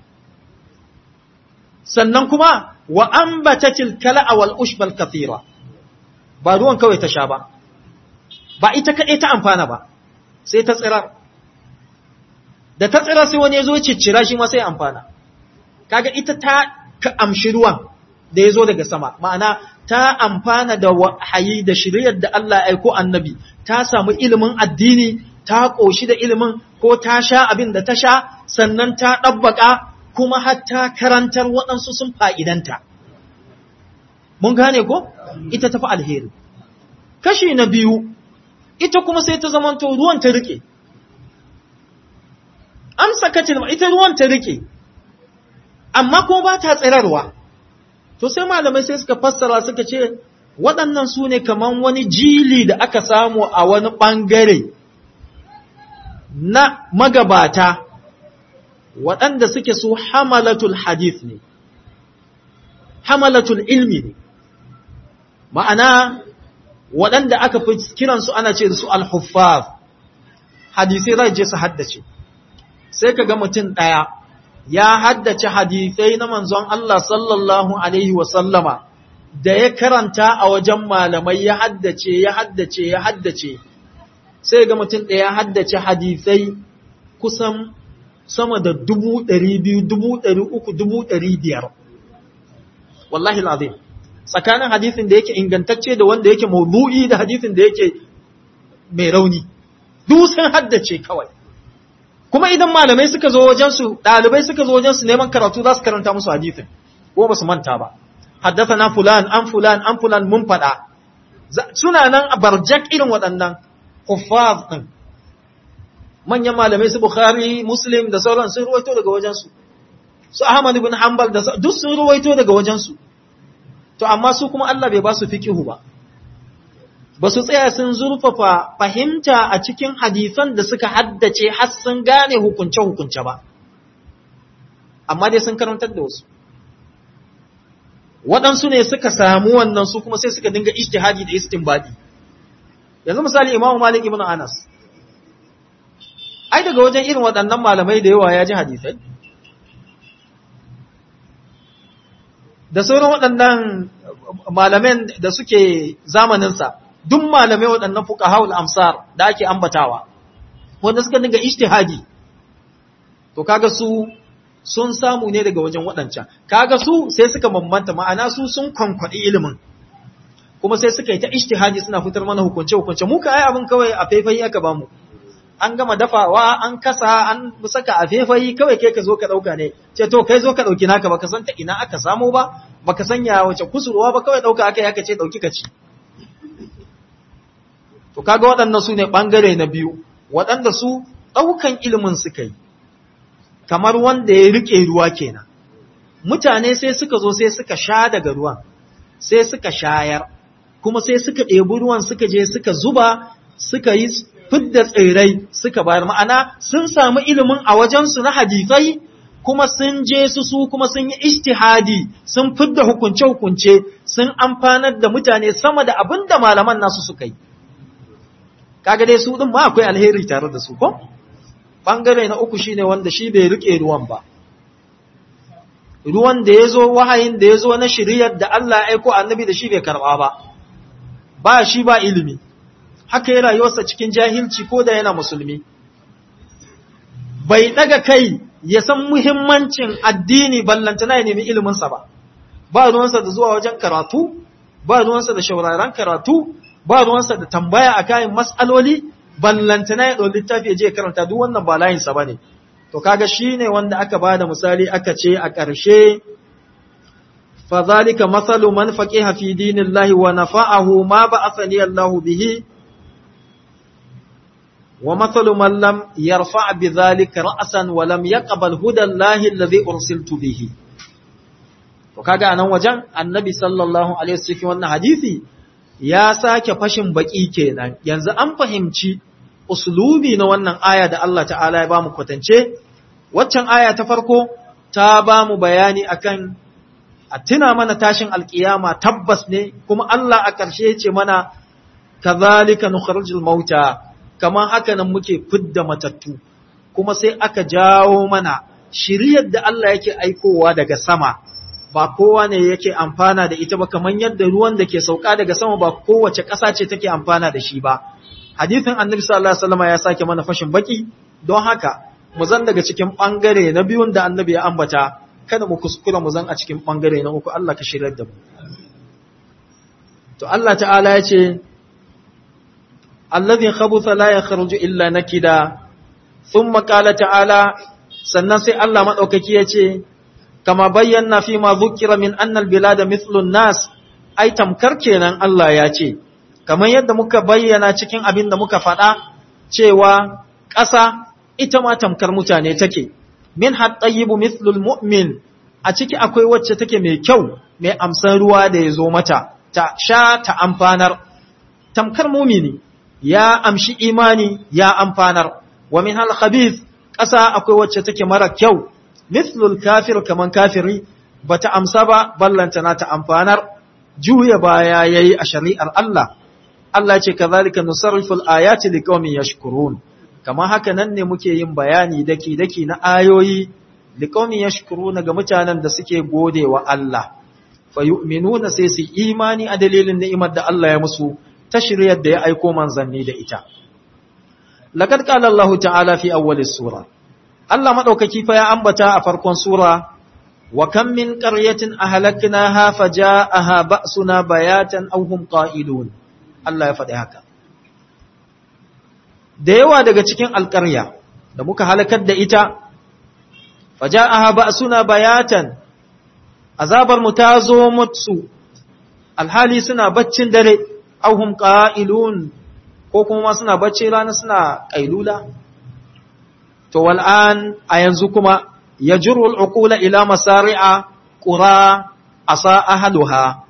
sannan kuma wa ambatatil kala'a wal ushbal kathira ba ruwan kawai ta sha ba ba ita kadai ta amfana ba sai ta tsirar da ta tsira sai wani ya zo ciccira shi ma sai amfana kaga ita ta ka amshi ruwan da ya zo daga sama ma'ana ta amfana da wahayi da shiryar da Allah aiko annabi ta samu ilimin addini ta ƙoshi da ilimin ko ta sha abin da ta sha sannan ta ɗabbaƙa kuma hatta karantar waɗansu sun fa'idanta mun gane ko ita tafi alheri kashi na biyu ita kuma sai ta zamanto ruwan ta rike amsa kacin ita ruwan ta rike amma kuma ba ta tsirarwa To sai malamai sai suka fassara suka ce waɗannan su ne kaman wani jili da aka samu a wani ɓangare na magabata waɗanda suke su hamalatul hadith ne, hamalatul ilmi ne, ma'ana waɗanda aka fi kiransu ana ce da su al-huffaz hadisai zai je su haddace, sai ka ga mutum ɗaya ya haddace hadisai na manzon Allah sallallahu Alaihi wasallama da ya karanta a wajen malamai ya haddace, ya haddace, ya haddace, sai ga mutum ɗaya ya haddace hadisai kusan sama da dubu ɗari biyu, dubu ɗari uku, dubu ɗari biyar. Wallahi lazim. Tsakanin hadisin da yake ingantacce da wanda yake maudu'i da hadisin da yake mai rauni. Duk sun haddace kawai. kuma idan malamai suka zo wajensu ɗalibai suka zo wajensu neman karatu za su karanta musu hadisin ko ba su manta ba haddasa na fulan an fulan an fulan mun faɗa suna nan a barjak irin waɗannan kuffaz din manyan malamai su Bukhari Muslim da sauran sun ruwaito daga wajensu su Ahmad ibn Hanbal da duk sun ruwaito daga wajensu to amma su kuma Allah bai ba su fiqihu ba ba su tsaya sun zurfafa fahimta a cikin hadisan da suka haddace har sun gane hukunce hukunce ba amma dai sun karantar da wasu waɗansu ne suka samu wannan su kuma sai suka dinga ijtihadi da istinbadi yanzu misali Imam Malik ibn Anas ai daga wajen irin waɗannan malamai da yawa ya ji hadisai da sauran waɗannan malaman da suke zamaninsa duk malamai waɗannan fuqahaul amsar da ake ambatawa wanda suka dinga ijtihadi to kaga su sun samu ne daga wajen waɗancan kaga su sai suka bambanta ma'ana su sun kwankwaɗi ilimin kuma sai suka yi ta ijtihadi suna fitar mana hukunce hukunce mu ka ai abin kawai a faifai aka bamu an gama dafawa an kasa an saka a fefayi kawai kai ka zo ka dauka ne ce to kai zo ka dauki naka baka san ta ina aka samu ba baka sanya wace kusurwa ba kawai dauka aka yi aka ce dauki ka ci to kaga waɗannan su ne bangare na biyu waɗanda su daukan ilimin suka yi kamar wanda ya rike ruwa kenan mutane sai suka zo sai suka sha daga ruwan sai suka shayar kuma sai suka ɗebi ruwan suka je suka zuba suka yi fidda tsirrai suka bayar ma'ana sun samu ilimin a wajensu na hadisai kuma sun je su su kuma sun yi ijtihadi sun fidda hukunce-hukunce sun amfanar da mutane sama da abin da malaman nasu suka yi kaga dai su din ma akwai alheri tare da su ko bangare na uku shine wanda shi bai rike ruwan ba ruwan da ya zo wahayin da ya zo na shiriyar da Allah ya aiko annabi da shi bai karba ba ba shi ba ilimi haka ya rayuwarsa cikin jahilci ko da yana musulmi bai daga kai ya san muhimmancin addini ballantana ya nemi iliminsa ba ba ruwansa da zuwa wajen karatu ba ruwansa da shauraran karatu ba ruwansa da tambaya a kayan matsaloli ballantana ya ɗau littafi ya je karanta duk wannan ba layinsa ba ne to kaga shi ne wanda aka ba da misali aka ce a ƙarshe فذلك مثل من فقه في دين الله ونفعه ما بعثني الله به ومثل من لم يرفع بذلك رأسا ولم يقبل هدى الله الذي أرسلت به وكاga anan wajen annabi sallallahu alaihi wasallam wannan hadisi ya sake fashin baki kenan yanzu an fahimci uslubi na wannan aya da Allah ta'ala ya bamu kwatance waccan aya ta farko ta bamu bayani akan a tuna mana tashin alkiyama tabbas ne kuma Allah a ƙarshe ce mana kazalika nukhrijul mauta kamar haka nan muke fidda matattu kuma sai aka jawo mana shiriyar da Allah yake aikowa daga sama ba kowa ne yake amfana da ita ba kamar yadda ruwan da ke sauka daga sama ba kowace ƙasa ce take amfana da shi ba hadithin annabi sallallahu alaihi wasallam ya sake mana fashin baki don haka mu zan daga cikin bangare na biyun da annabi ya ambata kada mu kuskura mu zan a cikin bangare na uku Allah ka shirar da mu to Allah ta'ala ya ce alladhi khabutha la yakhruju illa nakida thumma qala ta'ala sannan sai Allah madaukaki ya ce kama bayyana fi ma dhukira min anna albilada mithlu an-nas ai tamkar kenan Allah ya ce kamar yadda muka bayyana cikin abin da muka faɗa cewa ƙasa ita ma tamkar mutane take min hattayyibu mithlul mu'min a ciki akwai wacce take mai kyau mai amsan ruwa da ya zo mata ta sha ta amfanar tamkar mumini ya amshi imani ya amfanar wa min hal khabith ƙasa akwai wacce take mara kyau mithlul kafir kaman kafiri bata amsa ba ballanta na ta amfanar juya baya yayi a shari'ar Allah Allah ce kazalika nusarriful ayati liqaumin yashkurun kamar haka nan ne muke yin bayani daki-daki na ayoyi liƙaumin ya ga mutanen da suke gode wa Allah, fa yu'minuna sai su imani a dalilin ni'imar da Allah ya musu ta shiryar da ya aiko manzanni da ita. Laƙad ƙala Allah ta'ala fi awwalis sura, Allah maɗaukaki fa ya ambata a farkon sura, wa kan min ƙaryatin a halakna ha fa ja'aha ba'suna bayatan aw hum qa'ilun. Allah ya faɗi haka. da yawa daga cikin alƙarya da muka halakar da ita, faja'aha ba suna bayatan, azabar mu ta zo mutu, alhali suna baccin dare, auhum ƙa'ilun ko kuma suna bacci rana suna kailula to wal'an a yanzu kuma yajru al'uqula ila masari'a qura asa ahluha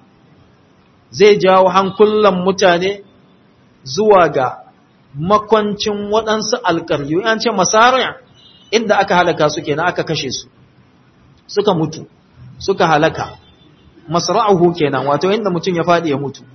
zai jawo hankulan mutane zuwa ga makwancin waɗansu alƙaryu yan ce masari'a inda aka halaka su kenan aka kashe su suka mutu suka halaka masra'uhu kenan wato inda mutum ya faɗi ya mutu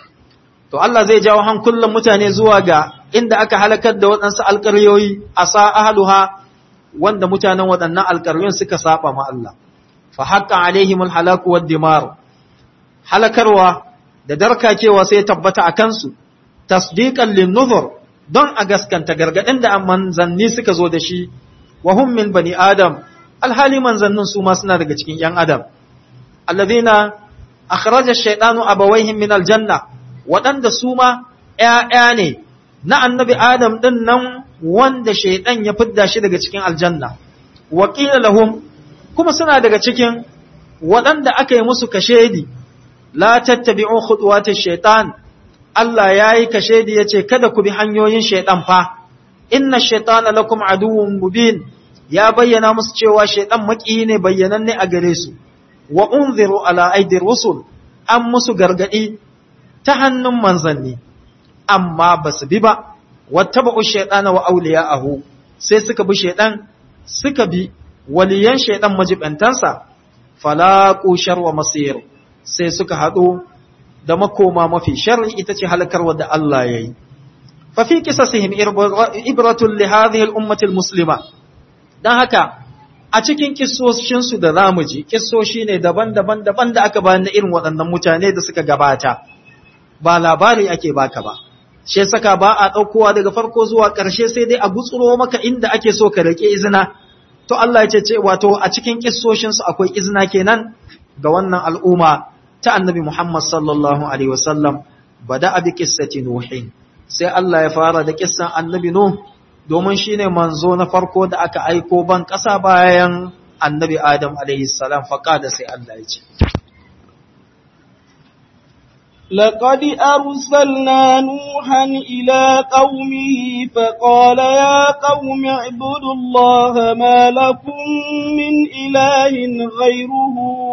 to Allah zai jawo hankulan mutane zuwa ga inda aka halakar da waɗansu alƙaryoyi a sa ahluha wanda mutanen waɗannan alƙaryoyin suka saba ma Allah fa haqqa alaihim alhalaku wad dimar halakarwa da darkakewa sai tabbata a kansu tasdiqan lin nuzur don a gaskanta gargadin da manzanni suka zo da shi wa hum min bani adam alhali manzannin su ma suna daga cikin yan adam alladhina akhraja ash-shaytanu abawaihim min aljanna waɗanda su ma ‘ya'ya ne na annabi Adam ɗin nan wanda shaiɗan ya fidda shi daga cikin aljanna, waƙila lahum kuma suna daga cikin waɗanda aka yi musu kashedi, la tattabi'un khutuwatin shaitan, Allah ya yi kashedi ya ce, Kada ku bi hanyoyin shaiɗan fa, inna shaitana lakum aduwwun mubin ya bayyana musu cewa shaiɗan maƙiyi ne bayyananne a gare su, wa unziru ala aidir rusul, an musu gargaɗi ta hannun manzanni amma ba su bi ba wata ba'u shaidana wa auliya'ahu sai suka bi shaidan suka bi waliyan shaidan majibantansa falaqu sharwa masir sai suka hado da makoma mafi sharri ita ce halakarwa da Allah yayi fa fi qisasihim ibratun li hadhihi al-ummati al-muslima dan haka a cikin kissoshin su da zamu ji kissoshi ne daban-daban daban da aka bayan irin waɗannan mutane da suka gabata ba labari ake baka ba shi saka ba a ɗaukowa daga farko zuwa ƙarshe sai dai a gutsuro maka inda ake so ka rike izina to Allah ya ce wato a cikin kissoshin su akwai izina kenan ga wannan al'umma ta annabi Muhammad sallallahu alaihi wasallam bada bi qissati nuhin sai Allah ya fara da kissan annabi nuh domin shine manzo na farko da aka aiko ban ƙasa bayan annabi adam alaihi salam faqada sai Allah ya ce
لقد أرسلنا نوحا إلى قومه فقال يا قوم اعبدوا الله ما لكم من إله غيره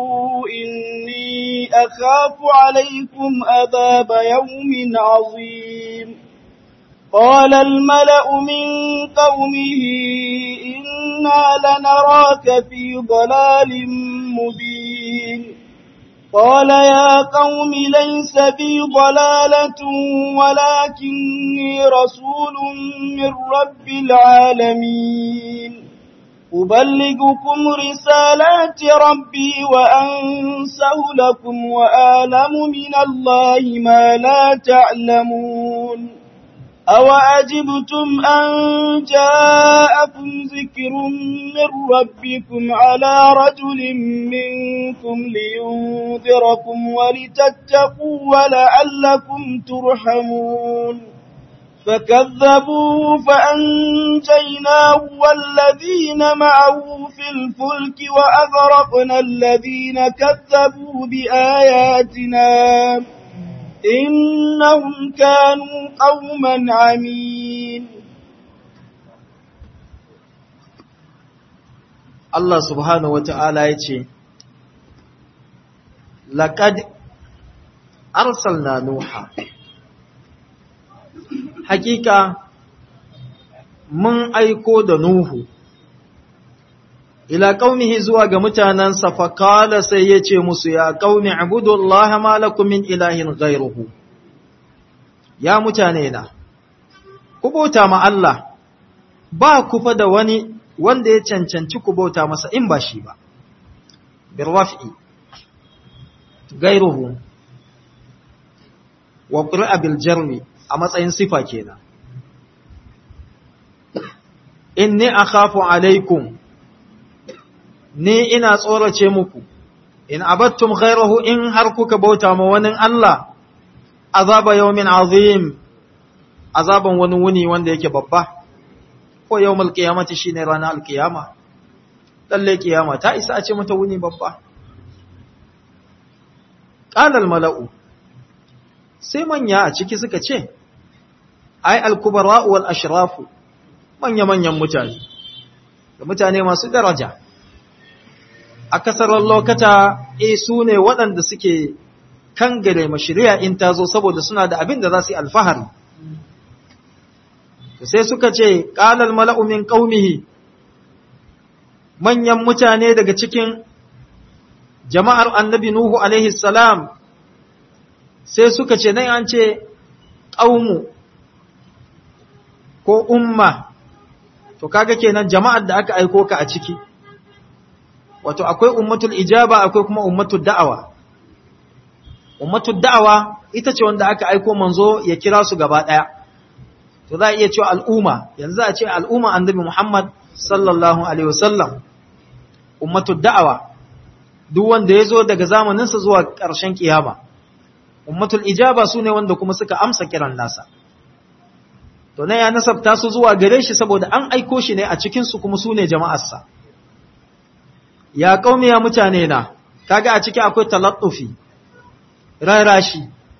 إني أخاف عليكم أذاب يوم عظيم قال الملأ من قومه إنا لنراك في ضلال مبين قال يا قوم ليس بي ضلالة ولكني رسول من رب العالمين أبلغكم رسالات ربي وأنسه لكم وآلم من الله ما لا تعلمون أوأجبتم أن جاءكم ذكر من ربكم على رجل منكم لينذركم ولتتقوا ولعلكم ترحمون فكذبوه فأنجيناه والذين معه في الفلك وأغرقنا الذين كذبوا بآياتنا إنهم كانوا قوما عمين
Allah subhanahu wa ta'ala ya ce, Laƙad arsalna Nuha, hakika mun aiko da Nuhu, ila ƙaunihi zuwa ga mutanensa faƙala sai ya ce musu ya ƙauni abudullah malakum min ilahin gairuhu. Ya mutane na, ku bauta ma Allah, ba ku fa da wani wanda ya cancanci ku bauta masa in ba shi ba. Birwafi, gairuhu, wa ƙuri'a biljarmi a matsayin sifa kenan. Inni akhafu alaikum ni ina tsorace muku, in abattum ghairahu in har kuka bauta ma wani Allah, azaba yawmin azim, azaban wani wuni wanda yake babba, ko yawmal qiyamati shine ranar alkiyama, lalle kiyama ta isa a ce mata wuni babba. Ƙalal mala'u, sai manya a ciki suka ce, ai al-kubara wal ashrafu manya-manyan mutane da mutane masu daraja a kasarar lokata e su ne waɗanda suke kangare mashiriya in ta zo saboda suna da abin da za su yi alfahari sai suka ce ƙalar mala'umin ƙaumihi manyan mutane daga cikin jama'ar annabi Nuhu alaihi salam sai suka ce nan an ce ƙaumu ko umma to kaga kenan jama'ar da aka aiko ka a ciki wato akwai ummatul ijaba akwai kuma ummatul da'awa ummatul da'awa ita ce wanda aka aiko manzo ya kira su gaba daya to za a iya cewa al'umma yanzu a ce al'umma annabi Muhammad sallallahu alaihi wasallam ummatul da'awa duk wanda ya zo daga zamaninsa zuwa ƙarshen kiyama ummatul ijaba su ne wanda kuma suka amsa kiran nasa to na ya nasabta su zuwa gare shi saboda an aiko shi ne a cikinsu kuma su ne jama'arsa ya kaumi ya mutane na kaga a ciki akwai talattufi rarashi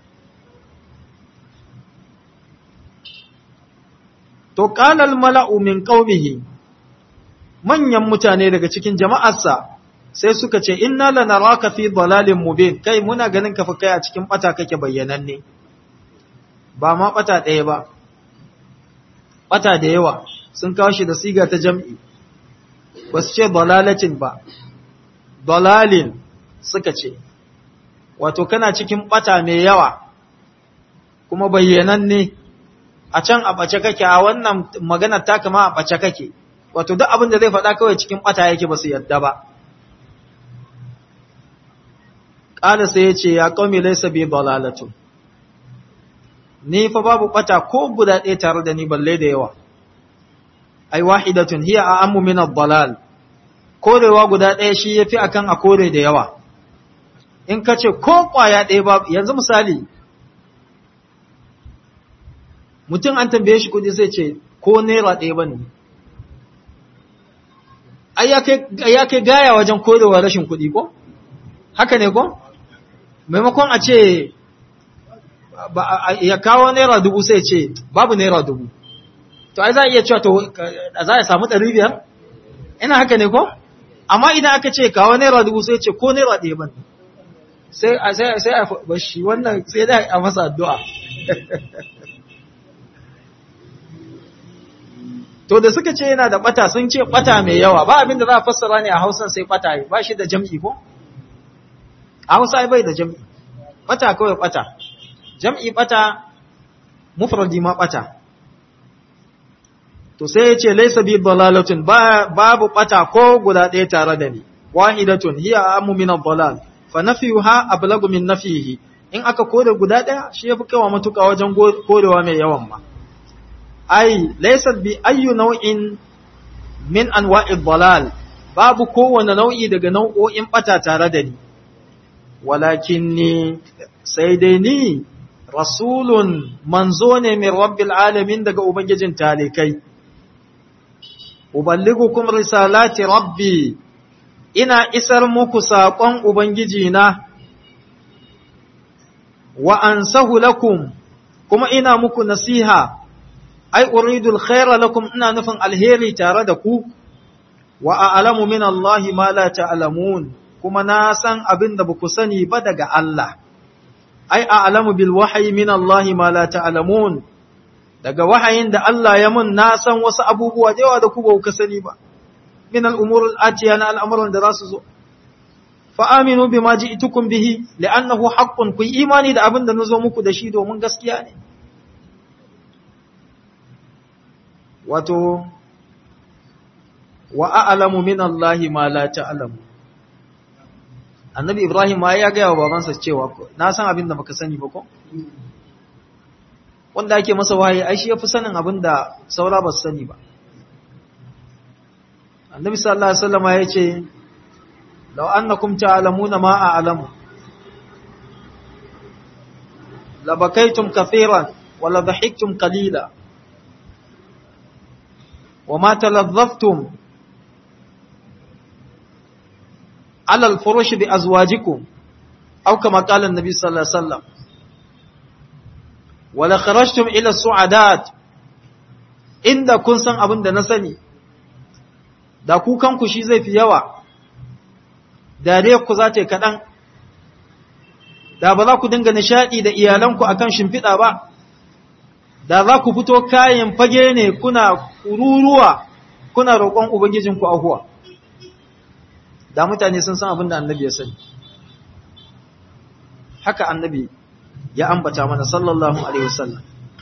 to qalal mala'u min qaumihi manyan mutane daga cikin jama'arsa sai suka ce inna lanaraka fi dalalin mubin kai muna ganin ka fa kai a cikin bata kake bayyananne ba ma bata ɗaya ba bata da yawa sun kawo shi da siga ta jam'i ba su ce dalalacin ba dalalin suka ce wato kana cikin bata mai yawa kuma bayyananne a can a ɓace kake a wannan maganar ta kama a ɓace kake wato duk abin da zai faɗa kawai cikin ɓata yake ba su yadda ba ƙada sai ya ce ya ƙaumi laisa bi dalalatu ni fa babu ɓata ko guda ɗaya tare da ni balle da yawa ai wahidatun hiya a ammu min ad-dalal korewa guda ɗaya shi yafi akan a kore da yawa in ka ce ko ƙwaya ɗaya ba yanzu misali mutum an tambaye shi kudi sai ce ko naira ɗaya ba ne ai ya kai gaya wajen korewa rashin kudi ko haka ne ko maimakon a ce ya kawo naira dubu sai ce babu naira dubu to ai za a iya cewa to za a samu ɗari biyar ina haka ne ko amma idan aka ce kawo naira dubu sai ce ko naira ɗaya ba ne sai a bashi wannan sai da a masa addu'a To da suka ce yana da bata sun ce bata mai yawa ba abinda za a fassara ne a Hausan sai bata ba shi da jam'i ko? A Hausa bai da jam'i. Bata kawai bata. Jam'i bata mufradi ma bata. To sai ya ce laisa bi dalalatun babu bata ko guda ɗaya tare da ni. Wahidatun hiya amu min ad-dalal fa nafiyuha ablagu min nafihi. In aka kore guda ɗaya shi yafi kawa matuƙa wajen korewa mai yawan ma. ai laysat bi ayyu nau'in min anwa'id dalal babu kowane nau'i daga nau'o'in bata tare da ni walakinni sai dai ni rasulun manzo ne min rabbil alamin daga ubangijin talikai uballigukum risalati rabbi ina isar muku saƙon ubangiji na wa ansahu lakum kuma ina muku nasiha ai uridul khaira lakum ina nufin alheri tare da ku wa a'lamu min Allah ma la ta'lamun kuma na san abin da baku sani ba daga Allah ai a'lamu bil wahyi min Allah ma la ta'lamun daga wahayin da Allah ya mun na san wasu abubuwa da yawa da ku ba ku sani ba min al umur al atiya na al'amuran da za su zo fa aminu bima ji'tukum bihi li'annahu haqqun ku imani da abin da nazo muku da shi domin gaskiya ne wato wa a'lamu min Allah ma la ta'lamu Annabi Ibrahim ma ya gaya wa babansa cewa na san abin da baka sani ba ko wanda ake masa wahayi ai shi yafi sanin abin da saura ba su sani ba Annabi sallallahu alaihi wasallam ya ce law annakum ta'lamuna ma a'lamu labakaytum kathiran wa la dhahiktum qalila وما تلظفتم على الفرش بأزواجكم أو كما قال النبي صلى الله عليه وسلم ولخرجتم إلى السعدات inda kun san abin da na sani da ku kanku shi zai fi yawa dare ku za ta yi kaɗan da ba za ku dinga nishaɗi da iyalanku akan shimfiɗa ba da za ku fito kayan fage ne kuna kururuwa kuna roƙon ubangijinku ahuwa da mutane sun san abin da annabi ya sani haka annabi ya ambata mana sallallahu alaihi wasallam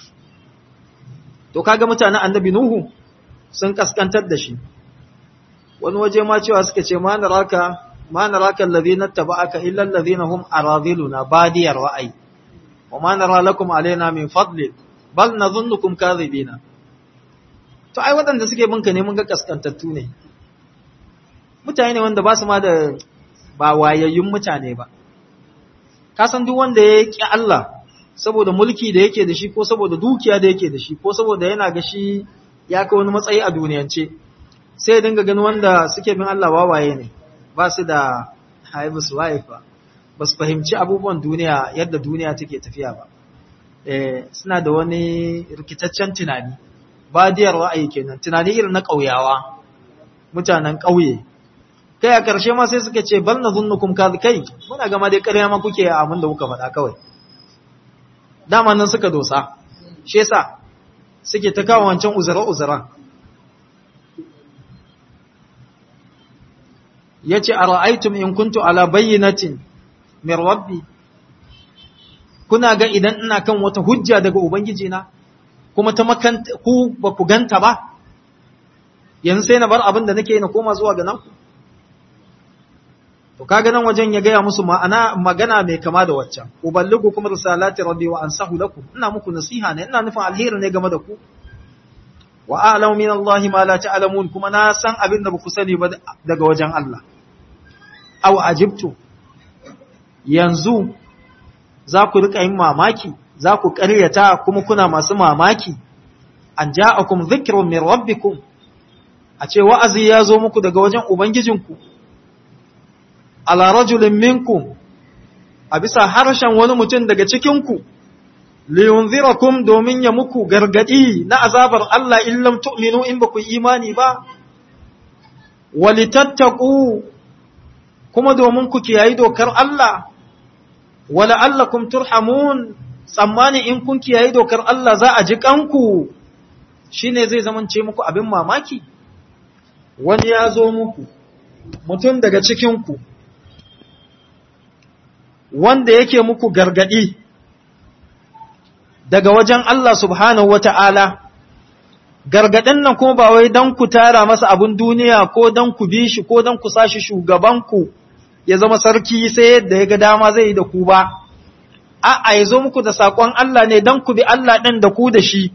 to kaga mutanen annabi nuhu sun kaskantar da shi wani waje ma cewa suka ce ma naraka ma naraka alladhina taba'aka illa alladhina hum aradhiluna badiyar ra'ayi wa ma nara lakum alaina min fadli bal nadhunnukum kadhibina to ai waɗanda suke binka ne mun ga kaskantattu ne mutane ne wanda ba su ma da ba wayayyun mutane ba ka san duk wanda ya ƙi Allah saboda mulki da yake da shi ko saboda dukiya da yake da shi ko saboda yana ga shi ya kai wani matsayi a duniyance sai dinga ganin wanda suke bin Allah wawaye ne ba su da haibu su waye ba ba su fahimci abubuwan duniya yadda duniya take tafiya ba eh suna da wani rikitaccen tunani badiyar ra'ayi kenan tunani irin na ƙauyawa mutanen ƙauye kai a ƙarshe ma sai suka ce bal nadhunnukum kai muna gama dai ƙarya ma kuke a abin da kuka faɗa kawai dama nan suka dosa shi yasa suke ta kawo wancan uzura uzura yace ara'aytum in kuntu ala bayyinatin min rabbi kuna ga idan ina kan wata hujja daga ubangiji na kuma ta makanta ku ba ku ganta ba yanzu sai na bar abin da nake na koma zuwa ga nan to kaga nan wajen ya gaya musu ma'ana magana mai kama da waccan uballigu kuma risalati rabbi wa ansahu lakum ina muku nasiha ne ina nufin alheri ne game da ku wa a'lamu min Allah ma la ta'lamun kuma na san abin da baku sani ba daga wajen Allah aw ajibtu yanzu za ku rika yin mamaki za ku ƙaryata kuma kuna masu mamaki an ja'akum dhikrun min rabbikum a ce wa'azi ya zo muku daga wajen ubangijinku ala rajulin minkum a bisa harshen wani mutum daga cikinku liyunzirakum domin ya muku gargadi na azabar Allah illam tu'minu in ba ku imani ba walitattaku kuma domin ku kiyayi dokar Allah wala allakum turhamun tsammani in kun kiyayi dokar Allah za a ji kanku shine zai zamance muku abin mamaki wani ya zo muku mutum daga cikinku wanda yake muku gargadi daga wajen Allah subhanahu wa ta'ala, gargaɗin nan kuma ba wai don ku tara masa abin duniya ko don ku bi shi ko don ku sashi shugabanku ya zama sarki sai yadda ya ga dama zai yi da ku ba, a'a ya zo muku da saƙon Allah ne don ku bi Allah ɗin da ku da shi.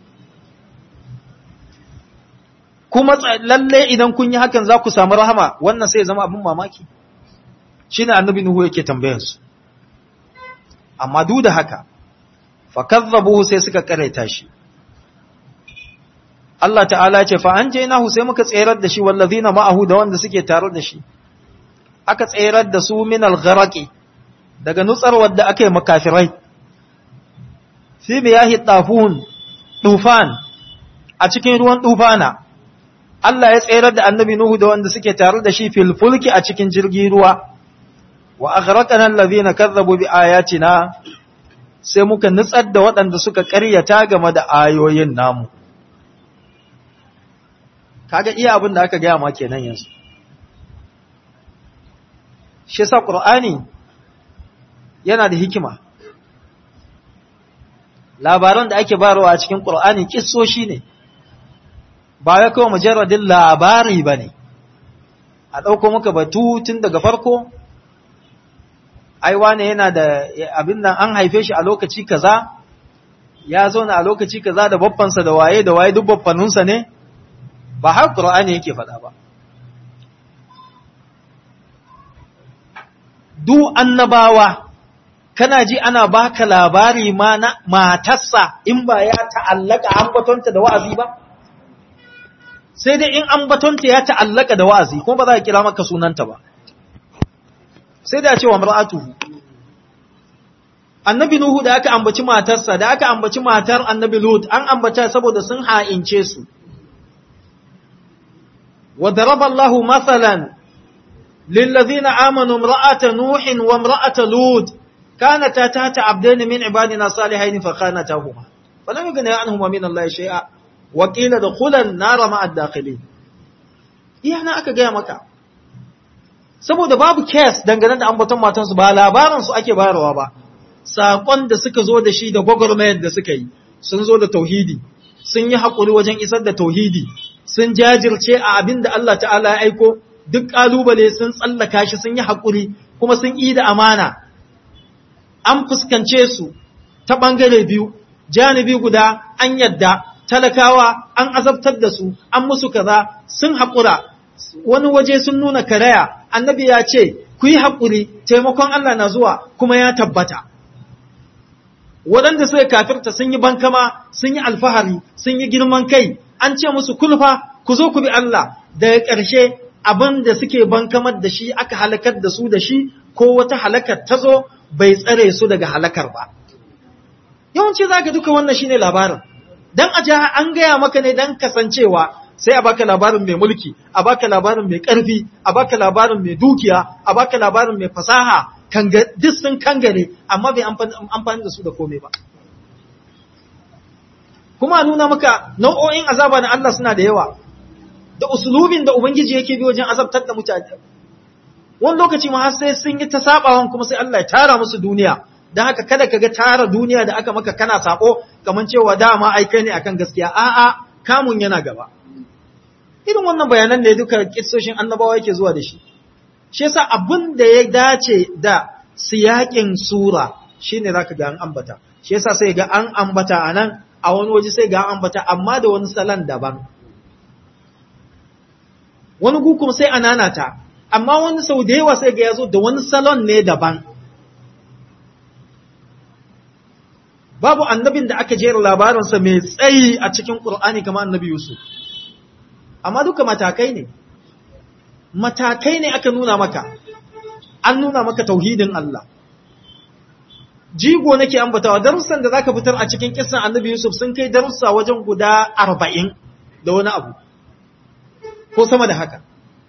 Kuma lalle idan kun yi hakan za ku samu rahama wannan sai ya zama abin mamaki. Shi ne annabi Nuhu yake tambayarsu. amma duk da haka fakazzabuhu sai suka karaita shi Allah ta'ala ce fa anjaynahu sai muka tserar da shi wallazina ma'ahu da wanda suke tare da shi aka tserar da su min al-gharaqi daga nutsar wadda aka yi makafirai fi biyahi tafun tufan a cikin ruwan tufana Allah ya tserar da annabi Nuhu da wanda suke tare da shi fil fulki a cikin jirgin ruwa wa aghraqana allazina kazzabu bi ayatina sai muka nutsar da waɗanda suka ƙaryata game da ayoyin namu kaga iya abin da aka gaya ma kenan yanzu shi yasa qur'ani yana da hikima labaran da ake barawa a cikin qur'ani kissoshi ne ba ya kawai mujarradin labari bane a ɗauko muka batu tun daga farko ai wane yana da abin nan an haife shi a lokaci kaza ya zauna a lokaci kaza da babbansa da waye da waye duk babbanunsa ne ba har Qur'ani yake faɗa ba du annabawa kana ji ana baka labari ma na matarsa in ba ya ta'allaka ambatonta da wa'azi ba sai dai in ambatonta ya ta'allaka da wa'azi kuma ba za ka kira maka sunanta ba sai da cewa mar'atuhu annabi nuhu da aka ambaci matarsa da aka ambaci matar annabi lut an ambata saboda sun ha'ince su wa daraba Allahu mathalan lil ladina amanu imra'ata nuhin wa imra'ata lut كانتا تحت عبدين من عبادنا صالحين فخانتاهما فلم يغني عنهما من الله شيئا وقيل دخلا النار مع الداخلين iyana aka gaya maka saboda babu case dangane da ambaton matansu ba labaran su ake bayarwa ba sakon da suka zo da shi da gwagwarmayar da suka yi sun zo da tauhidi sun yi haƙuri wajen isar da tauhidi sun jajirce a abin da Allah ta'ala ya aiko duk ƙalubale sun tsallaka shi sun yi haƙuri kuma sun yi da amana an fuskance su ta ɓangare biyu, janibi guda an yadda, talakawa an azabtar da su, an musu kaza sun haƙura, wani waje sun nuna karaya, annabi ya ce, ku yi haƙuri, taimakon Allah na zuwa kuma ya tabbata. Waɗanda suka kafirta sun yi bankama, sun yi alfahari, sun yi girman kai, an ce musu kulfa, ku zo ku bi Allah, daga ƙarshe abin da suke bankamar da shi aka halakar da su da shi, ko wata halakar ta zo bai tsare su daga halakar ba. Yawanci za ka duka wannan shine labarin, don a jiha an gaya maka ne don kasancewa sai a baka labarin mai mulki, a baka labarin mai ƙarfi, a baka labarin mai dukiya, a baka labarin mai fasaha, duk sun kangare, amma bai amfani da su da komai ba. Kuma nuna maka nau'o'in azaba na Allah suna da yawa, da usulubin da Ubangiji yake bi wajen azabtar da mutane. wani lokaci ma har sai sun yi ta sabawan kuma sai Allah ya tara musu duniya dan haka kada ka ga tara duniya da aka maka kana sako kaman cewa dama ai kai ne akan gaskiya a'a kamun yana gaba irin wannan bayanan ne duka kissoshin annabawa yake zuwa da shi shi yasa abin da ya dace da siyakin sura shine zaka ga an ambata shi yasa sai ga an ambata anan a wani waje sai ga an ambata amma da wani salon daban wani gu kuma sai ananata amma wani sau da yawa sai ga ya zo da wani salon ne daban. Babu annabin da aka jera labarinsa mai tsayi a cikin ƙur'ani kamar annabi Yusuf. Amma duka matakai ne, matakai ne aka nuna maka, an nuna maka tauhidin Allah. Jigo nake ambatawa, darussan da za ka fitar a cikin kisan annabi Yusuf sun kai darussa wajen guda arba'in da wani abu, ko sama da haka.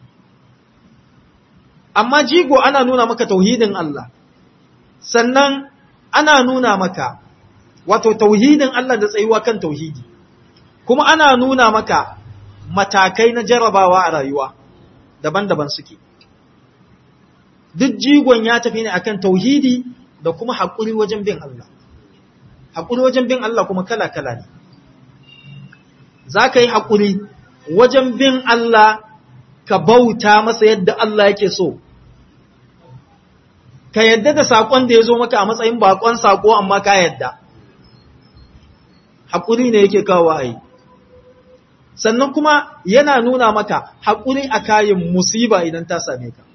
amma jigo ana nuna maka tauhidin Allah sannan ana nuna maka wato tauhidin Allah da tsayuwa kan tauhidi kuma ana nuna maka matakai na jarabawa a rayuwa daban-daban suke duk jigon ya tafi ne akan tauhidi da kuma haƙuri wajen bin Allah haƙuri wajen bin Allah kuma kala-kala ne za ka yi haƙuri wajen bin Allah ka bauta masa yadda Allah yake so, ka yadda da saƙon da ya zo maka a matsayin baƙon saƙo amma ka yadda, haƙuri ne yake kawo a yi. Sannan kuma yana nuna maka haƙuri a kayan musiba idan ta same ka.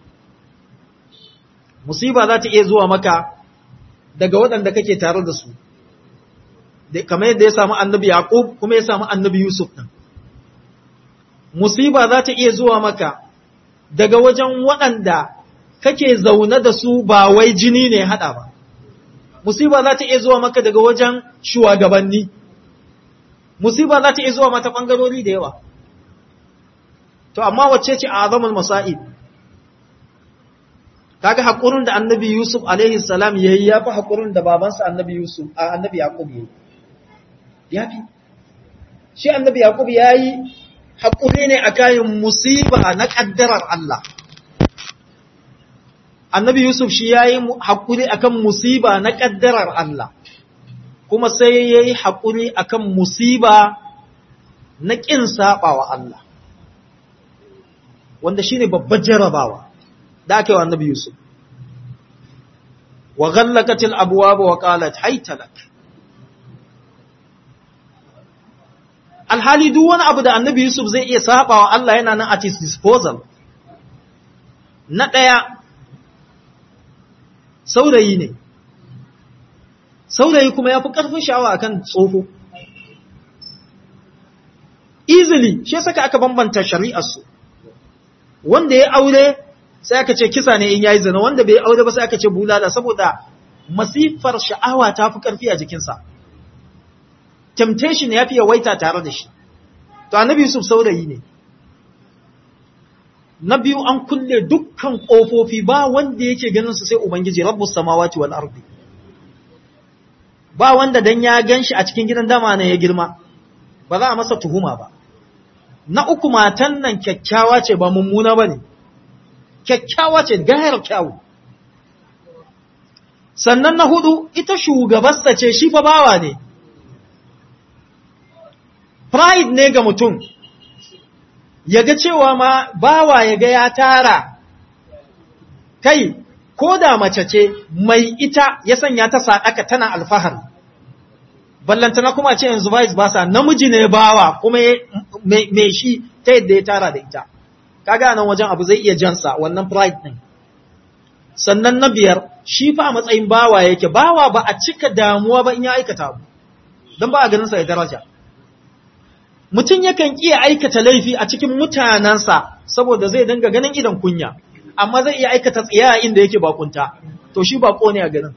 Musiba za ta iya zuwa maka daga waɗanda kake tare da su, kamar yadda ya samu annabi Yaƙub kuma ya samu annabi Yusuf ɗin. musiba za ta iya zuwa maka daga wajen waɗanda kake zaune da su ba wai jini ne haɗa ba. Musiba za ta iya zuwa maka daga wajen shugabanni. Musiba za ta iya zuwa mata ɓangarori da yawa. To, amma wacce ce a azamun masa'ib? Kaga haƙurin da annabi Yusuf alaihi salam ya yi ya fi haƙurin da babansa annabi Yusuf, a annabi Yaƙub ya yi. Ya fi. Shi annabi Yaƙub ya yi haƙuri ne a kayan musiba na ƙaddarar Allah. Annabi Yusuf shi ya yi haƙuri a kan musiba na ƙaddarar Allah, kuma sai ya yi haƙuri a kan musiba na ƙin saɓawa Allah, wanda shi ne babbar jarabawa da aka yi wa annabi Yusuf. Wa ghallakatil abuwa wa qalat haitalak. alhali duk wani abu da annabi Yusuf zai iya saba wa Allah yana nan at his disposal. Na ɗaya, saurayi ne, saurayi kuma ya fi ƙarfin sha'awa akan tsofo. Easily, shi saka aka bambanta shari'arsu, wanda ya aure sai aka ce kisa ne in yayi zina, wanda bai aure ba sai aka ce bulala saboda masifar sha'awa ta fi ƙarfi a jikinsa. temptation ya fi yawaita tare da shi to annabi yusuf saurayi ne na biyu an kulle dukkan ƙofofi ba wanda yake ganin su sai ubangiji rabbus samawati wal ardi ba wanda dan ya ganshi a cikin gidan dama ne ya girma ba za a masa tuhuma ba na uku matan nan kyakkyawa ce ba mummuna bane kyakkyawa ce gayar kyawu sannan na hudu ita shugabarsa ce shi fa bawa ne pride ne ga mutum ya ga cewa ma bawa ya ga ya tara kai ko da mace ce mai ita ya sanya ta sadaka tana alfahari ballantana kuma ce yanzu vice basa namiji ne bawa kuma mai shi ta yadda ya tara da ita kaga nan wajen abu zai iya jansa wannan pride din sannan na biyar shi fa a matsayin bawa yake bawa ba a cika damuwa ba in ya aikata abu don ba a ganin sa ya daraja mutum yakan iya aikata laifi a cikin mutanensa saboda zai dinga ganin idan kunya amma zai iya aikata tsiya inda yake bakunta to shi bako ne a ganin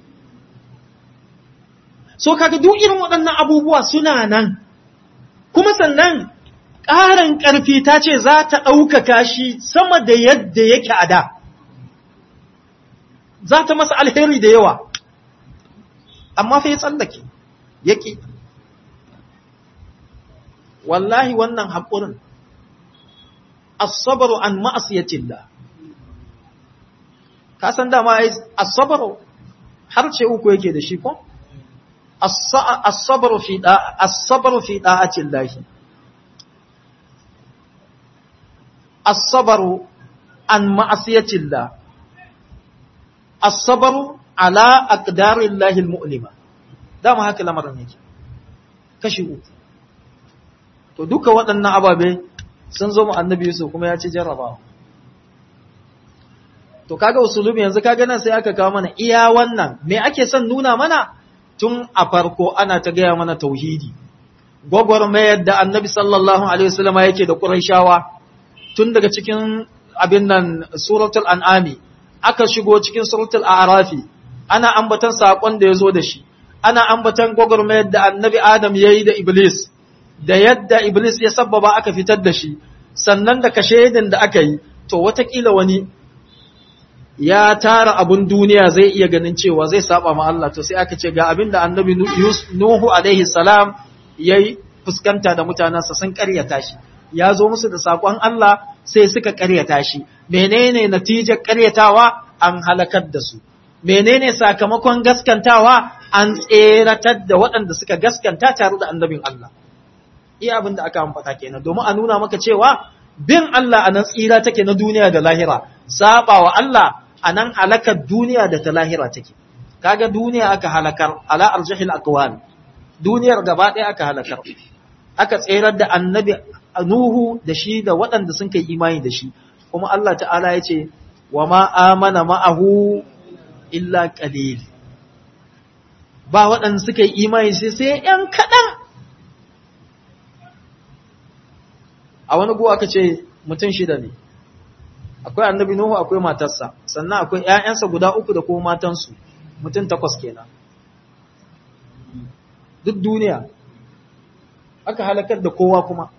so kaga duk irin waɗannan abubuwa suna nan kuma sannan ƙarin ƙarfi ta ce za ta ɗaukaka shi sama da yadda yake a da za ta masa alheri da yawa amma fa ya tsallake yake wallahi wannan haƙurin asabaru an ma'asiyatillah ka san dama asabaru har ce uku yake da shi ko asabaru fi da asabaru fi da'atillah asabaru an ma'asiyatillah asabaru ala aqdarillahi almu'lima dama haka lamarin yake kashi uku to duka waɗannan ababe sun zo mu annabi Yusuf kuma ya ci jarrabawa to kaga usulubi yanzu kaga nan sai aka kawo mana iya wannan me ake son nuna mana tun a farko ana ta gaya mana tauhidi gwagwarmayar da annabi sallallahu alaihi wasallam yake da quraishawa tun daga cikin abin nan suratul an'ami aka shigo cikin suratul a'rafi ana ambatan sakon da yazo da shi ana ambatan gwagwarmayar da annabi adam yayi da iblis da yadda iblis ya sabbaba aka fitar da shi sannan da kashedin da aka yi to watakila wani ya tara abun duniya zai iya ganin cewa zai saba ma Allah to sai aka ce ga abin da annabi Nuhu alaihi salam yayi fuskanta da mutanansa sun karyata shi ya zo musu da sakon Allah sai suka karyata shi menene natijar karyatawa an halakar da su menene sakamakon gaskantawa an tseratar da waɗanda suka gaskanta tare da annabin Allah iya abin da aka ambata kenan domin a nuna maka cewa bin Allah a nan tsira take na duniya da lahira saba wa Allah a nan halakar duniya da ta lahira take kaga duniya aka halakar ala arjahil aqwal duniyar gaba ɗaya aka halakar aka tserar da annabi Nuhu da shi da waɗanda sun kai imani da shi kuma Allah ta'ala ya ce wa ma amana ma'ahu illa qalil ba waɗanda suka yi imani sai sai ‘yan kaɗan a wani guwa aka ce mutum shida ne akwai annabi Nuhu akwai matarsa sannan akwai ‘ya'yansa guda uku da kuma matansu mutum takwas kenan duk duniya aka halakar da kowa kuma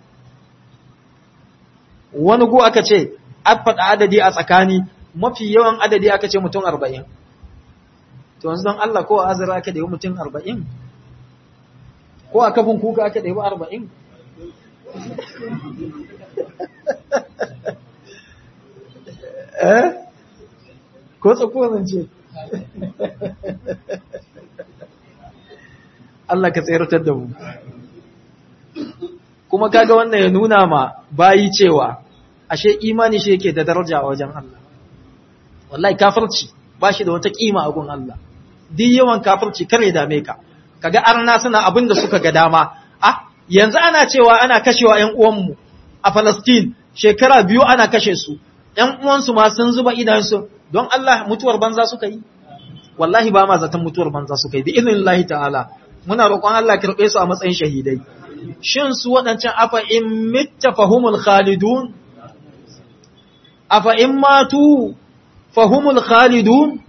wani gu aka ce an faɗa adadi a tsakani mafi yawan adadi aka ce mutum arba'in to yanzu don Allah ko a azara aka da yi mutum arba'in ko a kafin kuka aka da yi arba'in eh ko tsakuwa zance Allah ka tsayartar da mu kuma kaga wannan ya nuna ma bayi cewa ashe imani shi yake da daraja a wajen Allah wallahi kafirci ba shi da wata kima a gun Allah duk yawan kafirci kare dame ka kaga arna suna abin da suka ga dama ah yanzu ana cewa ana kashewa ƴan uwanmu a Palestine shekara biyu ana kashe su ƴan uwansu ma sun zuba idansu don Allah mutuwar banza suka yi wallahi ba ma zaton mutuwar banza suka yi bi idnillahi ta'ala muna roƙon Allah kirɓe su a matsayin shahidai shin su waɗancan afa in mitta fahumul khalidun afa in matu fahumul khalidun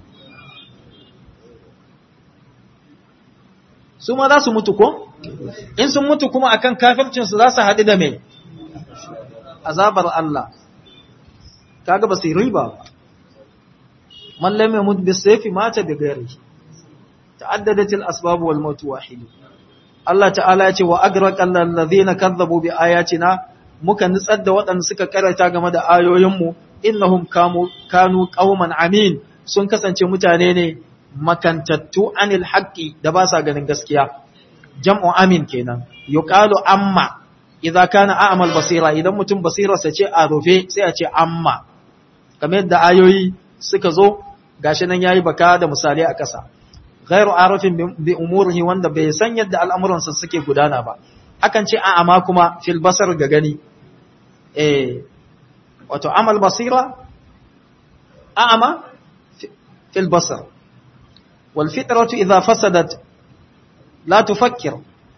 su ma za su mutu ko in sun mutu kuma akan kafircinsu za su haɗu da mai azabar Allah kaga ba sai riba ba man lam yamut bisayfi mata bi ghairihi ta'addadat al-asbab wal maut wahid Allah ta'ala ya ce wa agraqal ladhina kadzabu bi ayatina muka nutsar da waɗanda suka karanta game da ayoyinmu innahum kanu qauman amin sun kasance mutane ne makantattu anil haqqi da ba sa ganin gaskiya jam'u amin kenan yuqalu amma idza kana a'mal basira idan mutum basirarsa ce a rufe sai a ce amma kamar yadda ayoyi suka zo gashi nan yayi baka da misali a ƙasa ghairu arafin bi umurihi wanda bai san yadda al'amuransa suke gudana ba akan ce a amma kuma fil basar ga gani eh wato amal basira a'ama fil basar wal fitratu idha fasadat la tufakkir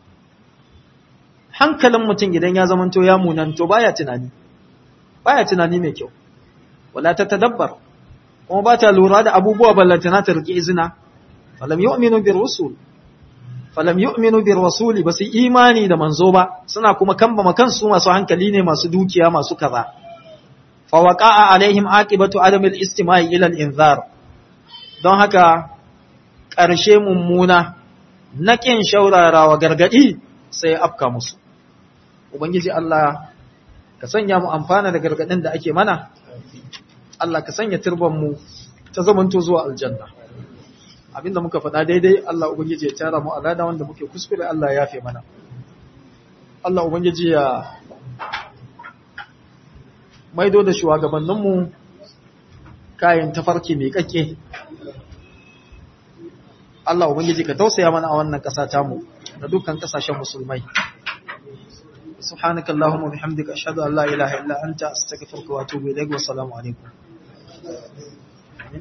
hankalin mutum idan ya zamanto ya munanto baya tunani baya tunani mai kyau wala ta tadabbar kuma ba ta lura da abubuwa ballantana ta riƙe izina falam yu'minu bir rusul falam yu'minu bir rasuli ba su imani da manzo ba suna kuma kambama kansu masu hankali ne masu dukiya masu kaza fa waqa'a alaihim aqibatu adam al-istima'i ila al-inzar don haka ƙarshe mummuna na kin shaurarawa gargadi sai afka musu ubangiji Allah ka sanya mu amfana da gargadin da ake mana Allah ka sanya turban mu ta zamanto zuwa aljanna abinda muka faɗa daidai Allah ubangiji ya tara mu alada wanda muke kuskure Allah ya yafe mana Allah ubangiji ya maido da shugabanninmu kayan tafarki mai kake Allah ubangiji ka tausaya mana a wannan ƙasa tamu da dukkan ƙasashen musulmai سبحانك اللهم وبحمدك أشهد أن لا إله إلا أنت أستغفرك وأتوب إليك والسلام عليكم